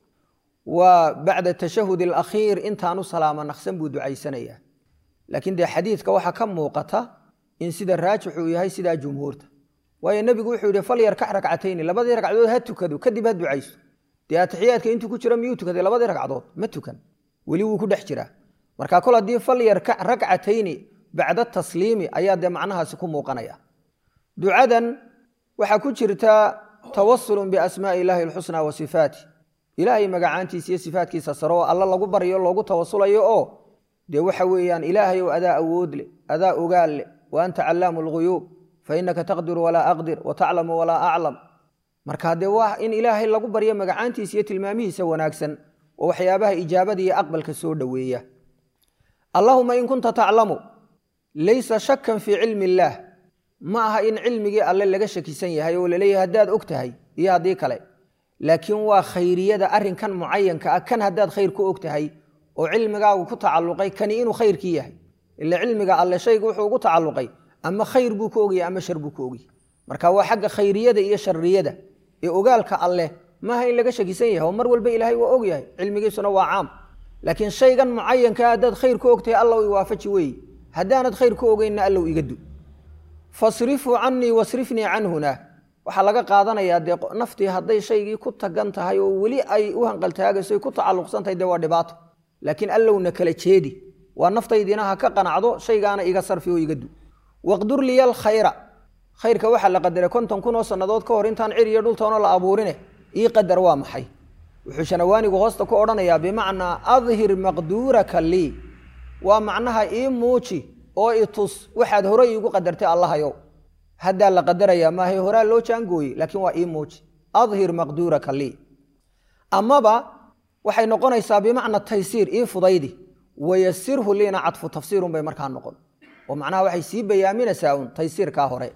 waa bacda tashahud alakhiir intaanu salaamo naqsan buu ducaysanayaa laakiin dee xadiidka waxaa ka muuqata in sida raajix uu yahay sidaa jumhuurta waayo nebigu wuxuu yidhi falyarkac ragcatayni labadii ragcadood ha tukado kadib ha ducayso dee atixiyaadka intuu ku jiro miyuu tukaday labadii ragcadood ma tukan weli wuu ku dhex jiraa marka kol haddii falyarkac ragcatayni bacda tasliimi ayaa dee macnahaasi ku muuqanaya ducadan waxaa ku jirta tawasulun biasmaai illaahi alxusnaa wa sifaati ilaahay magacaantiisa iyo sifaatkiisa sare oo alla lagu baryo loogu tawasulayo oo dee waxa weeyaan ilaahayow adaa awood leh adaa ogaal leh wa anta callaamu lghuyuub fainaka taqdiru walaa aqdir wa taclamu walaa aclam marka dee waa in ilaahay lagu baryo magacaantiisa iyo tilmaamihiisa wanaagsan oo waxyaabaha ijaabada iyo aqbalka soo dhoweeya allahuma in kunta taclamu laysa shakan fii cilmi illaah ma aha in cilmigii alle laga shakisan yahay oo laleeyahay haddaad og tahay iyo haddii kale laakiin waa khayriyada arrinkan mucayanka ah kan haddaad khayr ku og tahay oo cilmigaagu ku tacalluqay kani inuu khayrkii yahay ila cilmiga alle shayga wuxuu ugu tacalluqay ama khayr buu ku ogyahay ama shar buu ku ogyahay marka waa xagga khayriyada iyo sharriyada ee ogaalka alleh maaha in laga shakisan yahay oo mar walba ilaahay waa og yahay cilmigiisuna waa caam laakiin shaygan mucayankaa haddaad khayr ku ogtahay allow iwaafaji weeye haddaanad khayr ku ogeynna allow iga du fasrifuu canii wasrifnii canhuna waxaa laga qaadanayaa dee naftii hadday shaygii ku tagan tahay oo weli ay u hanqaltaagayso ay ku tacalluqsan tahay dee waa dhibaato laakiin allowna kala jeedi waa naftaydina ha ka qanacdo shaygaana iga sarfi oo iga du waqdur liya alkhayra khayrka waxaa la qadaray konton kun oo sannadood ka hor intaan cir iyo dhultoona la abuurine ii qadar waa maxay wuxuu shanawaanigu hoosta ku odhanayaa bimacnaa adhir maqduuraka lii waa macnaha ii muuji oo i tus waxaad horey iigu qadartay allahayow haddaa la qadarayaa maahay horaa loo jaangooyey laakiin waa ii muuji adhir maqduuraka lii amaba waxay noqonaysaa bimacna taysiir ii fudaydi wayasirhu liina cadfu tafsiirun bay markaa noqon oo macnaha waxay sii bayaaminaysaa un taysiirkaa hore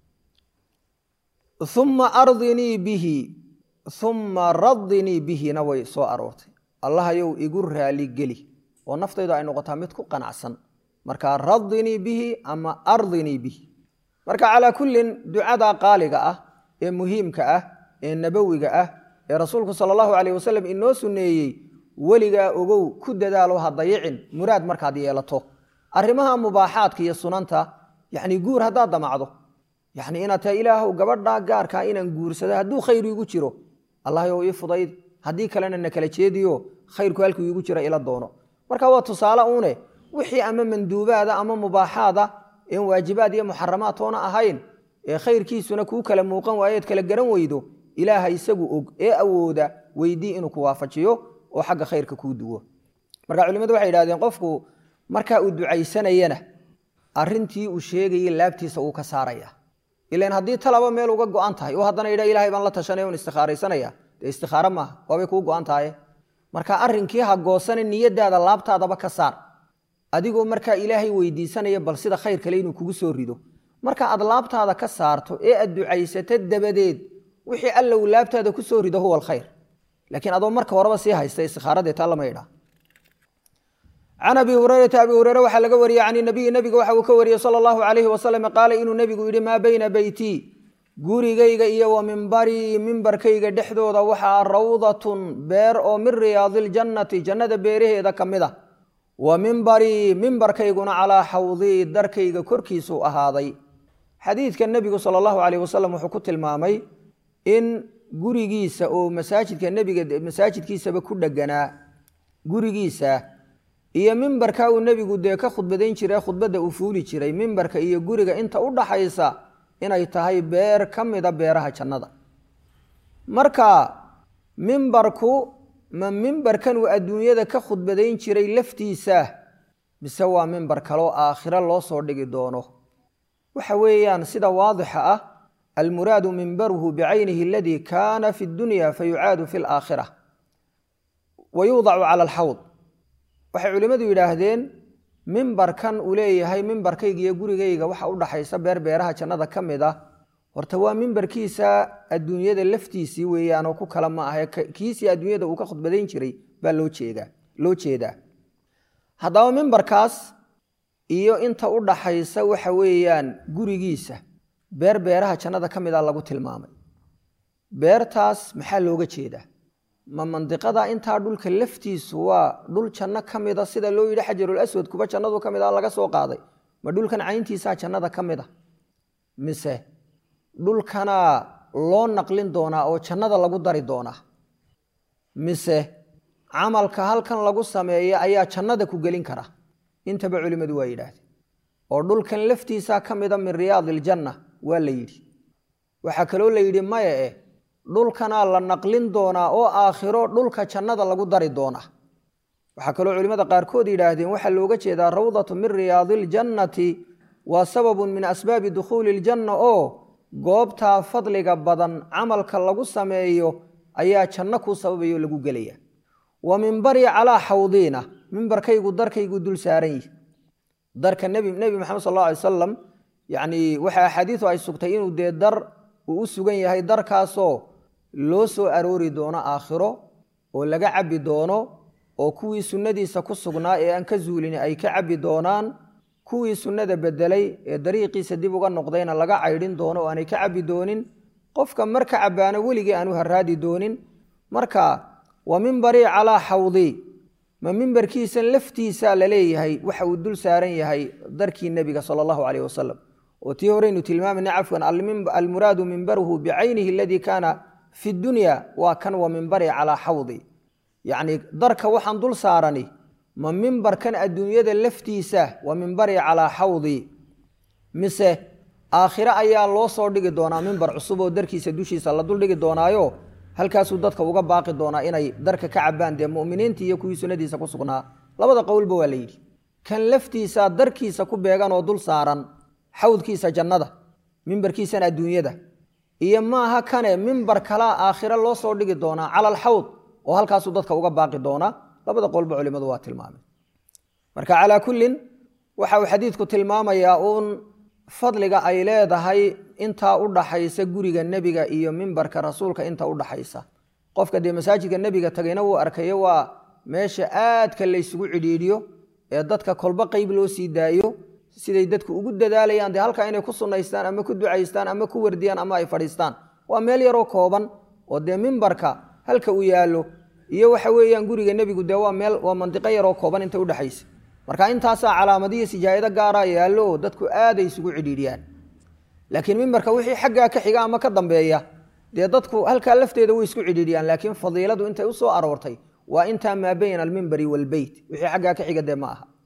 uma ardinii bihi uma radinii bihina way soo aroortay allahayow igu raaligeli oo naftaydu ay noqotaa mid ku qanacsan marka radinii bihi ama ardinii bihi marka calaa kullin ducada qaaliga ah ee muhiimka ah ee nabowiga ah ee rasuulku sala allahu calayh wasalam inoo sunneeyey weligaa ogow ku dadaalo ha dayicin muraad markaad yeelato arrimaha mubaaxaadka iyo sunanta yacni guur haddaad damacdo yacni inaad tahay ilaahow gabadhaa gaarkaa inaan guursado hadduu khayr iigu jiro allahyow ii fudayd haddii kalena na kala jeediyo khayrku halkuu iigu jira ila doono marka waa tusaale uune wixii ama manduubaada ama mubaaxaada een waajibaad iyo muxaramaad toona ahayn ee khayrkiisuna kuu kala muuqan waayeed kala garan weydo ilaaha isagu og ee awooda weydii inuu ku waafajiyo oo xagga khayrka kuu duwo marka culimadu waxay idhahdeen qofku marka uu ducaysanayana arintii uu sheegayay laabtiisa uu ka saaraya ilan haddii talaba meel uga go-an tahay oo haddana yidha ilahay baan la tashanay on istikhaaraysanaya dee istikhaaro maaha waabay kuu go-an tahaye marka arrinkii ha goosane niyadaada laabtaadaba ka saar adigoo markaa ilaahay weydiisanaya bal sida khayr kale inuu kugu soo rido marka aad laabtaada ka saarto ee aad ducaysato dabadeed wixii alla uu laabtaada ku soo rido huwa alkhayr laakiin adoo marka horeba sii haysta istikhaarade taa lama idhaa can abi hurayrata abi hureyre waxaa laga wariyey can nabiyi nabiga waxa uu ka wariyey sala allahu calayhi wasalam qaala inuu nebigu yidhi maa bayna beytii gurigayga iyo wa mimbarii mimbarkayga dhexdooda waxaa rawdatun beer oo min riyaadiiljannati jannada beeraheeda ka mid a wa mimbarii mimbarkayguna calaa xawdii darkayga korkiisuu ahaaday xadiidka nebigu sala allahu calayh wasalam wuxuu ku tilmaamay in gurigiisa oo masaajidka nebiga masaajidkiisaba ku dheganaa gurigiisa iyo mimbarka uu nebigu dee ka khudbadayn jiray khudbadda uu fuuli jiray mimbarka iyo guriga inta u dhaxaysa inay tahay beer ka mida beeraha jannada marka mimbarku ma mimbarkan uu adduunyada ka khudbadayn jiray laftiisa mise waa mimbar kaloo aakhiro loo soo dhigi doono waxa weeyaan sida waadixa ah almuraadu mimbaruhu bicaynihi aladii kaana fi dunya fayucaadu fi laakhira wa yuudacu cala alxawd waxay culimmadu yidhaahdeen mimbarkan uu leeyahay mimbarkayga iyo gurigayga waxa u dhaxaysa beer beeraha jannada ka mid ah horta waa mimbarkiisa adduunyada laftiisii weeyaan oo ku kala ma ahe kiisii adduunyada uu ka khudbadayn jiray baa loo jeedaa loo jeedaa haddaba mimbarkaas iyo inta u dhaxaysa waxa weeyaan gurigiisa beer beeraha jannada ka mid a lagu tilmaamay beertaas maxaa looga jeedaa ma mandiqada intaa dhulka laftiisu waa dhul janno ka mida sida loo yidhi xajarul aswad kuba jannadu ka mid a laga soo qaaday ma dhulkan cayntiisaa jannada ka mid a mise dhulkanaa loo naqlin doonaa oo jannada lagu dari doonaa mise camalka halkan lagu sameeya ayaa jannada ku gelin kara intaba culimmadu waa yidhaahdeen oo dhulkan laftiisaa ka mida min riyaadi iljanna waa la yidhi waxaa kaloo la yidhi maya eh dhulkanaa la naqlin doonaa oo aakhiro dhulka jannada lagu dari doonaa waxaa kaloo culimmada qaarkood yidhaahdeen waxaa looga jeedaa rawdatu min riyaadi iljannati waa sababun min asbaabi dukhuuli iljanna oo goobtaa fadliga badan camalka lagu sameeyo ayaa janno kuu sababayo lagu gelaya wa mimbarii calaa xawdiina mimbarkaygu darkaygu dul saaran yihi darka nebi maxamed sal alla alay wasalam yacnii waxa axaadiidu ay sugtay inuu dee dar uu u sugan yahay darkaasoo loo soo aroori doono aakhiro oo laga cabbi doono oo kuwii sunnadiisa ku sugnaa ee aan ka zuulin ay ka cabbi doonaan kuwii sunnada bedelay ee dariiqiisa dib uga noqdayna laga caydhin doono oo aanay ka cabbi doonin qofka marka cabbaano weligii aanu haraadi doonin marka wa mimbarii calaa xawdii ma mimbarkiisan laftiisaa la leeyahay waxa uu dul saaran yahay darkii nebiga sala allahu caleyh wasalam oo tii horeynu tilmaamayna cafwan almuraadu mimbaruhu bicaynihi aladii kaana fi dunya waa kan wa mimbarii calaa xawdi yacni darka waxaan dul saarani ma mimbarkan adduunyada laftiisa wa mimbarii calaa xawdi mise aakhire ayaa loo soo dhigi doonaa mimbar cusub oo darkiisa dushiisa la dul dhigi doonaayo halkaasuu dadka uga baaqi doonaa inay darka ka cabaan dee muminiintii iyo kuwii sunnadiisa ku sugnaa labada qowlba waa la yidhi kan laftiisa darkiisa ku beegan oo dul saaran xawdkiisa jannada mimbarkiisan adduunyada iyo maaha kane mimbar kalaa aakhire loo soo dhigi doonaa cala alxawd oo halkaasuu dadka uga baaqi doonaa labada qowlba culimadu waa tilmaamay marka calaa kullin waxa uu xadiidku tilmaamayaa uun fadliga ay leedahay intaa u dhaxaysa guriga nebiga iyo mimbarka rasuulka inta u dhaxaysa qofka dee masaajidka nebiga tagayna wuu arkayo waa meesha aadka laysugu cidhiidhiyo ee dadka kolba qeyb loo sii daayo siday dadku ugu dadaalayaan dee halkaa inay ku sunnaystaan ama ku ducaystaan ama ku wardiyaan ama ay fadhiistaan waa meel yaroo kooban oo dee mimbarka halka uu yaallo iyo waxa weeyaan guriga nebigu dee waa meel waa mandiqo yaroo kooban inta udhexaysa marka intaasaa calaamadiyo sijaayado gaaraa yaallo oo dadku aaday isugu cidhiidhiyaan laakiin mimbarka wixii xaggaa ka xiga ama ka dambeeya dee dadku halkaa lafteeda way isku cidhiidhiyaan laakiin fadiiladu intay usoo aroortay waa intaa maa bayna almimbari waalbeyt wixii xaggaa ka xiga dee ma aha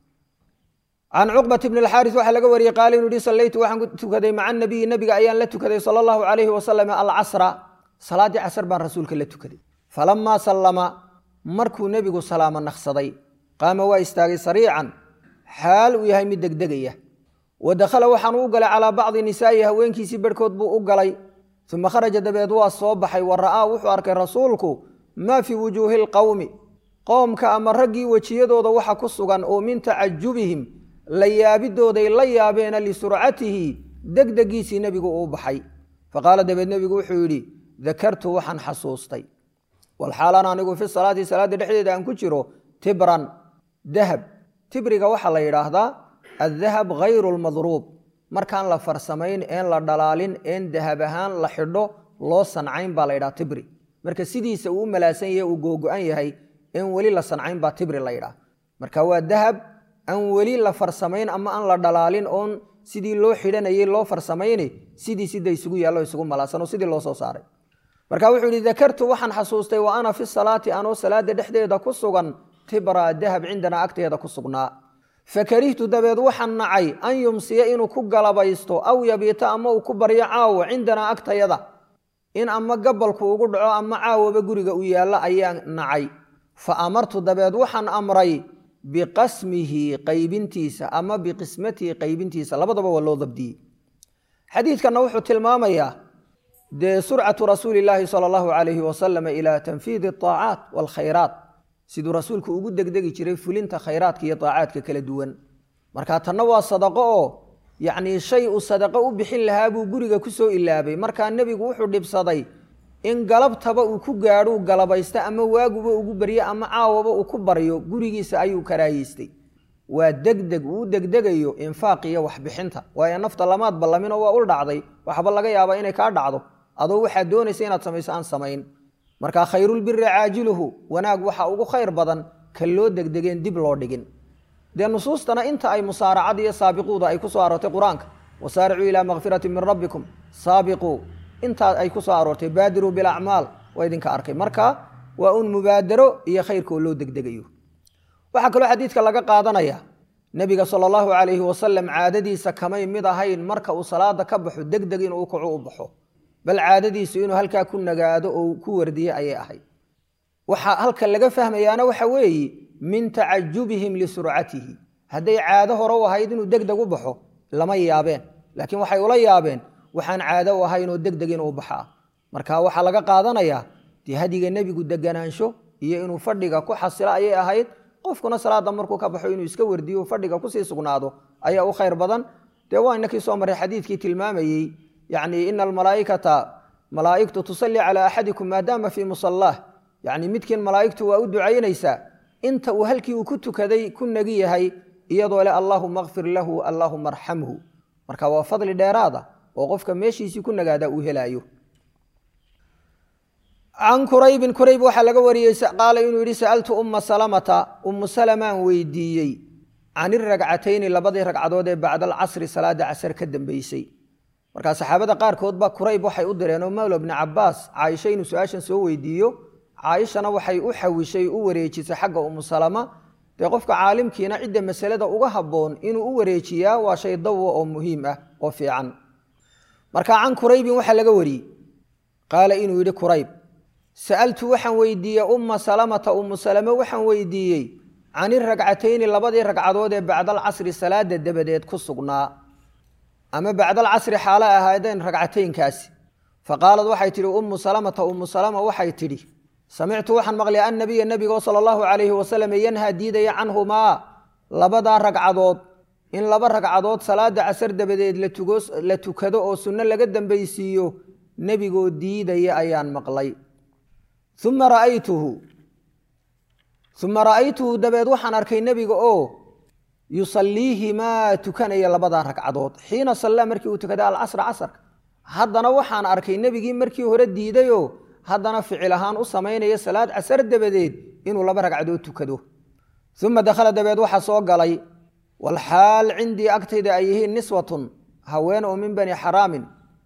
can cuqbat bni alxaaris waxaa laga wariyey qaala inuu yihi sallaytu waxaan ku tukaday maca nabiyi nabiga ayaan la tukaday sala allahu calayhi wasalam alcasra salaaddii casr baan rasuulka la tukaday falamaa sallama markuu nebigu salaamo naqsaday qaama waa istaagay sariican xaal uu yahay mid degdegaya wa dakhala waxaanu u galay calaa bacdi nisaa'i haweenkiisii barhkood buu u galay uma kharaja dabeed waa soo baxay wa ra'aa wuxuu arkay rasuulku maa fii wujuuhi lqowmi qoomka ama raggii wejiyadooda waxa ku sugan oo min tacajubihim la yaabidooday la yaabeena lisurcatihi degdegiisii nebigu uu baxay faqaala dabeed nebigu wuxuu yidhi dakartu waxaan xasuustay walxaalan anigu fi salaati salaadda dhexdeeda aan ku jiro tibran dahab tibriga waxaa la yidhaahdaa addahab hayru lmadruub markaan la farsamayn een la dhalaalin een dahab ahaan la xidho loo sancayn baa la yidhaha tibri marka sidiisa uu u malaasan yahay uu googo-an yahay een weli la sancayn baa tibri la yidhaha marka waa dahab aan weli la farsamayn ama aan la dhalaalin oon sidii loo xidhanayay loo farsamayni sidii sida isugu yaallo isugu malaasan oo sidii loo soo saaray marka wuxuu yihi dakartu waxaan xasuustay wa ana fi salaati anoo salaada dhexdeeda ku sugan tibra dahab cindanaa agteeda ku sugnaa fakarihtu dabeed waxaan nacay an yumsiya inuu ku galabaysto aw yabiita ama uu ku baryo caawo cindanaa agtayada in ama gabalku ugu dhaco ama caawaba guriga u yaallo ayaan nacay fa amartu dabeed waxaan amray biqasmihi qaybintiisa ama biqismatihi qaybintiisa labadaba waa loo dabdiyey xadiidkanna wuxuu tilmaamayaa dee surcatu rasuuli illaahi sala allahu calayhi wasalam ilaa tanfiidi alaacaat waalkhayraat siduu rasuulku ugu degdegi jiray fulinta khayraadka iyo daacaadka kala duwan marka tanna waa sadaqo oo yacnii shay uu sadaqo u bixin lahaa buu guriga ku soo ilaabay markaa nebigu wuxuu dhibsaday in galabtaba uu ku gaadhuu galabaysta ama waaguba ugu baryo ama caawaba uu ku baryo gurigiisa ayuu karaayeystay waa degdeg uu degdegayo infaaq iyo waxbixinta waayo nafta lamaad ballaminoo waa ul dhacday waxba laga yaabaa inay kaa dhacdo adoo waxaad doonaysa inaad samayso aan samayn marka khayrulbiri caajiluhu wanaag waxa ugu khayr badan kan loo degdegeen dib loo dhigin dee nusuustana inta ay musaaracad iyo saabiquuda ay ku soo aroortay qur-aanka wasaaricuu ilaa makfirati min rabbikum saabiquu intaa ay ku soo aroortay baadiruu bilacmaal waa idinka arkay marka waa un mubaadaro iyo khayrkaoo loo degdegayo waxaa kaloo xadiidka laga qaadanaya nebiga sala allahu calayhi wasalam caadadiisa kamay mid ahayn marka uu salaada ka baxo degdeg inuu kaco u baxo bal caadadiisu inuu halkaa ku nagaado oo ku wardiye ayay ahayd waxaa halka laga fahmayaana waxa weeye min tacajubihim lisurcatihi hadday caado hore u ahayd inuu degdeg u baxo lama yaabeen laakiin waxay ula yaabeen waxaan caado u ahayn oo degdeg inuu baxaa marka waxaa laga qaadanayaa dee hadiga nebigu deganaansho iyo inuu fadhiga ku xasilo ayay ahayd qofkuna salaada markuu ka baxo inuu iska wardiyo fadhiga kusii sugnaado ayaa u khayr badan dee waa inakii soo marray xadiidkii tilmaamayey yacni ina almalaaikata malaaigtu tusalli calaa axadikum maadaama fii musallaah yacni midkiin malaa'igtu waa u ducaynaysaa inta uu halkii uu ku tukaday ku nagi yahay iyadoo leh allaahuma akfir lahu allaahuma arxamhu marka waa fadli dheeraada oo qofka meeshiisii ku nagaada uu helaayo can kuraybin kurayb waxaa laga wariyey qaala inuu yidhi sa'altu umma salamata ummu salamaan weydiiyey can iragcatayni labadii ragcadood ee bacda alcasri salaada casar ka dambeysay markaa saxaabada qaarkood ba kurayb waxay u direenoo mawla bni cabaas caaisha inuu su-aashan soo weydiiyo caaishana waxay u xawishay u wareejisay xagga ummu salama dee qofka caalimkiina cidda masalada uga habboon inuu u wareejiyaa waa shay dawa oo muhiim ah oo fiican marka can kuraybin waxaa laga wariyey qaala inuu yidhi kurayb sa'altu waxaan weydiiyey umma salamata ummu salame waxaan weydiiyey can iragcatayni labadii ragcadood ee bacdalcasri salaada dabadeed ku sugnaa ama bacdalcasri xaalo ahaadeen ragcataynkaasi faqaalad waxay tidhi ummu salamata ummu salama waxay tidhi samictu waxaan maqlay annabiya nebigoo sala allahu calayhi wasalam yanhaa diidaya canhumaa labadaa ragcadood in laba ragcadood salaada casar dabadeed la tukado oo sunno laga dambaysiiyo nebigoo diidaya ayaan maqlay uma ra'aytuhu uma ra'aytuhu dabeed waxaan arkay nebiga oo yusaliihimaa tukanaya labadaa ragcadood xiina sallaa markii uu tukaday alcasra casarka haddana waxaan arkay nebigii markii hore diidayoo haddana ficil ahaan u samaynaya salaad casar dabadeed inuu laba ragcadood tukado uma dakhala dabeed waxaa soo galay walxaal cindii agtayda ay yihiin niswatun haween oo min bani xaraamin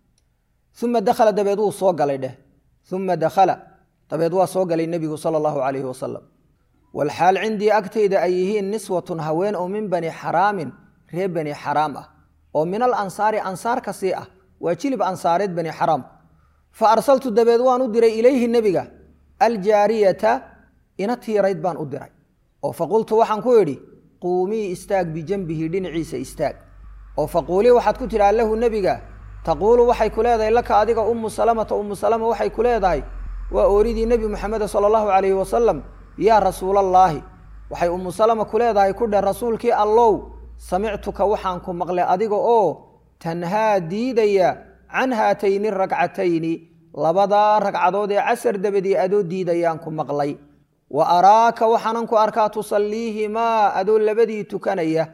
uma dakhala dabeed wuu soo galay dheh uma dakhala dabeed waa soo galay nebigu sala allahu calayhi wasalam walxaal cindii agtayda ay yihiin niswatun haween oo min bani xaraamin reer bani xaraam ah oo min al ansaari ansaar ka sii ah waa jilib ansaareed bani xaraam fa arsaltu dabeed waan u diray ilayhi nebiga aljaariyata ina tiirayd baan u diray oo faqultu waxaan ku idhi quumii istaag bijanbihi dhinaciisa istaag oo faquulii waxaad ku tidhaha lahu nebiga taquulu waxay ku leedahay laka adiga ummu salamata ummu salama waxay ku leedahay waa ooridii nebi moxameda sala allahu calayhi wasalam yaa rasuulallaahi waxay ummu salama ku leedahay ku dheh rasuulkii allow samictuka waxaan ku maqlay adiga oo tanhaa diidaya can haatayni ragcatayni labadaa ragcadood ee casar dabadii adoo diidayaan ku maqlay wa araaka waxaanan ku arkaa tusalliihimaa adoo labadii tukanaya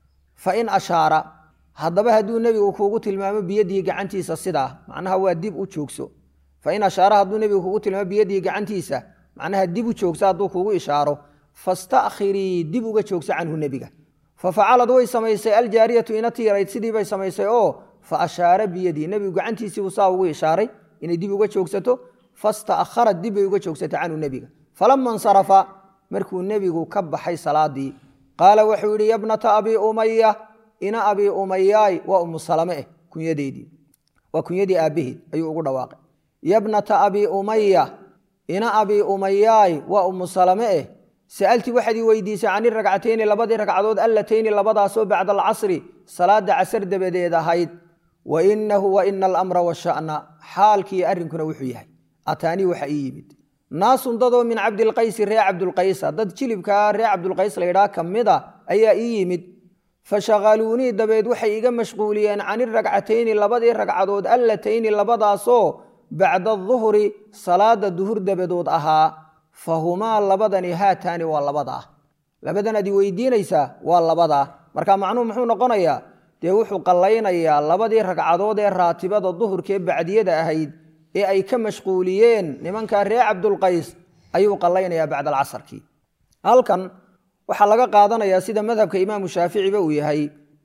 fa in ashaara haddaba hadduu nebigu kuugu tilmaamo biyadihi gacantiisa sidaa macnaha waa dib u joogso fa in ashaara hadduu nebigu kuugu tilmaamo biyadihi gacantiisa macnaha dib u joogso hadduu kuugu ishaaro fastakhirii dib uga joogso canhu nebiga fa facalad way samaysay aljaariyatu ina tiirayd sidii bay samaysay oo fa ashaara biyadii nebigu gacantiisiibuu saa ugu ishaaray inay dib uga joogsato fastaakharad dib bay uga joogsatay canhu nebiga falama insarafa markuu nebigu ka baxay salaadii qaala wuxuu yidhi yabnata abii umaya ina abii umayaay waa umu salame eh kunyadeedii waa kunyadii aabbaheed ayuu ugu dhawaaqay yabnata abii umaya ina abii umayaay waa umu salame eh sa'altii waxaad ii weydiisay cani ragcatayni labadii ragcadood allatayni labadaasoo bacda alcasri salaada casar dabadeed ahayd wa inahu wa ina alamra washa'na xaalkii arrinkuna wuxuu yahay ataanii waxa ii yimid naasun dadoo min cabdilqaysi reer cabdulqaysa dad jilibkaa reer cabdulqays laydhaa ka mid a ayaa ii yimid fashaqaluunii dabeed waxay iga mashquuliyeen cani ragcatayni labadii ragcadood allatayni labadaasoo bacda duhri salaada duhur dabadood ahaa fahumaa labadani haataani waa labadaa labadan ad i weydiinaysaa waa labadaa marka macnuhu muxuu noqonayaa dee wuxuu qallaynayaa labadii ragcadood ee raatibada duhurkaee bacdiyada ahayd ee ay ka mashquuliyeen nimankaa reer cabdulqays ayuu qallaynayaa bacda alcasarkii halkan waxaa laga qaadanayaa sida madhabka imaamu shaaficiba uu yahay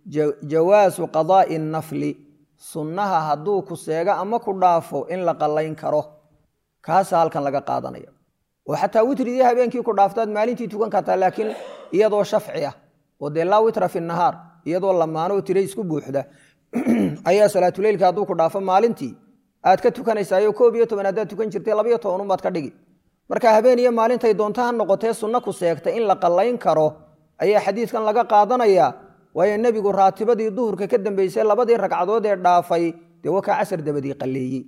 jawaasu qadaa'i nafli sunnaha hadduu ku seego ama ku dhaafo in la qallayn karo kaasaa halkan laga qaadanaya oo xataa witridii habeenkii ku dhaaftaad maalintii tukan kartaa laakiin iyadoo shafci ah oo dee laa witra fi nahaar iyadoo lamaanoo tira isku buuxda ayaa salaatuleylka hadduu ku dhaafo maalintii aad ka tukanaysaayo koob iyo toban haddaad tukan jirtay labayo toban unbaad ka dhigi marka habeen iyo maalintay doonto ha noqotee sunno ku seegtay in la qallayn karo ayaa xadiidkan laga qaadanayaa waayo nebigu raatibadii duhurka ka dambeysay labadii ragcadood ee dhaafay dee wakaa casar dabadii qalleeyey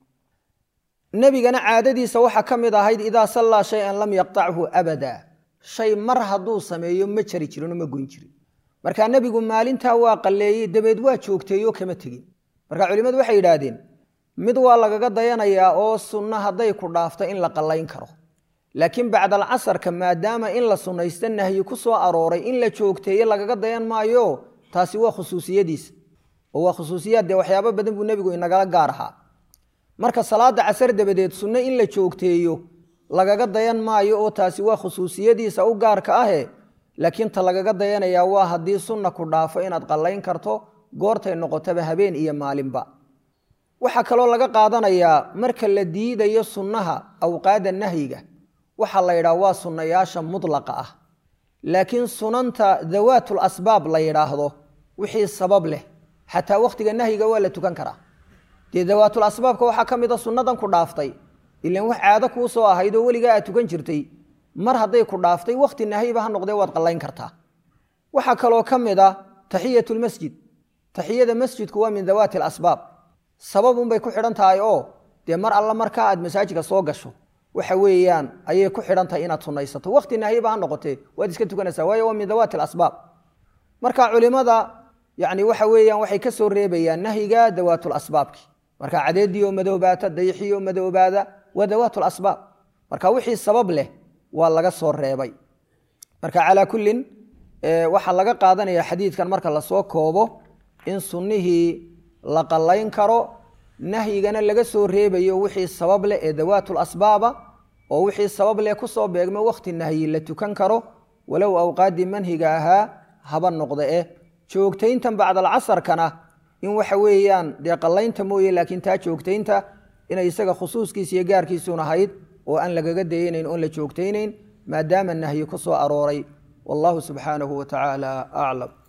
nebigana caadadiisa waxaa ka mid ahayd idaa sallaa shay-an lam yaqtachu abada shay mar hadduu sameeyo ma jari jirinoo ma goyn jirin marka nebigu maalintaa waa qalleeyey dabeed waa joogteeyo kama tegin marka culimmadu waxay yidhaahdeen mid waa lagaga dayanayaa oo sunno hadday ku dhaafto in la qallayn karo laakiin bacdal casarka maadaama in la sunnaysta nahyi ku soo arooray in la joogteeye lagaga dayan maayo taasi waa khusuusiyadiisa oo waa khusuusiyaad dee waxyaabo badan buu nebigu inagala gaar ahaa marka salaada casar dabadeed sunno in la joogteeyo lagaga dayan maayo oo taasi waa khusuusiyadiisa u gaarka ahe laakiin ta lagaga dayanayaa waa haddii sunna ku dhaafo inaad qallayn karto goortay noqotaba habeen iyo maalinba waxaa kaloo laga qaadanayaa marka la diidayo sunnaha awqaada nahyiga waxaa la yidhaha waa sunnayaasha mudlaqa ah laakiin sunanta dawaatul asbaab la yidhaahdo wixii sabab leh xataa wakhtiga nahyiga waa la tukan karaa dee dawaatul asbaabka waxaa ka mid a sunnadan ku dhaaftay ilan wax caado kuu soo ahayd oo weligaa aad tukan jirtay mar hadday ku dhaaftay wakhti nahyiba ha noqdee waad qallayn kartaa waxaa kaloo ka mid a taxiyatulmasjid taxiyada masjidku waa min dawaati alasbaab sababunbay ku xidhan tahay oo dee mar alla markaa aad masaajidka soo gasho waxa weeyaan ayay ku xidhan tahay inaad sunnaysato wakhti nahyiba ha noqotee waad iska tukanaysaa waayo waa min dawaati alasbaab marka culimada yani waxa weeyaan waxay ka soo reebayaan nahyiga dawaatul asbaabki marka cadeedii oo madoobaata dayixii oo madoobaada waa dawaatul asbaab marka wixii sabab leh waa laga soo reebay marka calaa kullin waxaa laga qaadanaya xadiidkan marka lasoo koobo in sunnihii la qallayn karo nahyigana laga soo reebayo wixii sabab leh ee dawaatul asbaaba oo wixii sabab leh kusoo beegmo wakhti nahyi la tukan karo walow awqaaddii manhiga ahaa haba noqda eh joogtayntan bacdalcasarkana in waxa weeyaan dee qallaynta mooye laakiin taa joogtaynta inay isaga khusuuskiis iyo gaarkiisuun ahayd oo aan lagaga dayanayn oon la joogtaynayn maadaama nahyi ku soo arooray wallahu subxaanahu wa tacaala aclam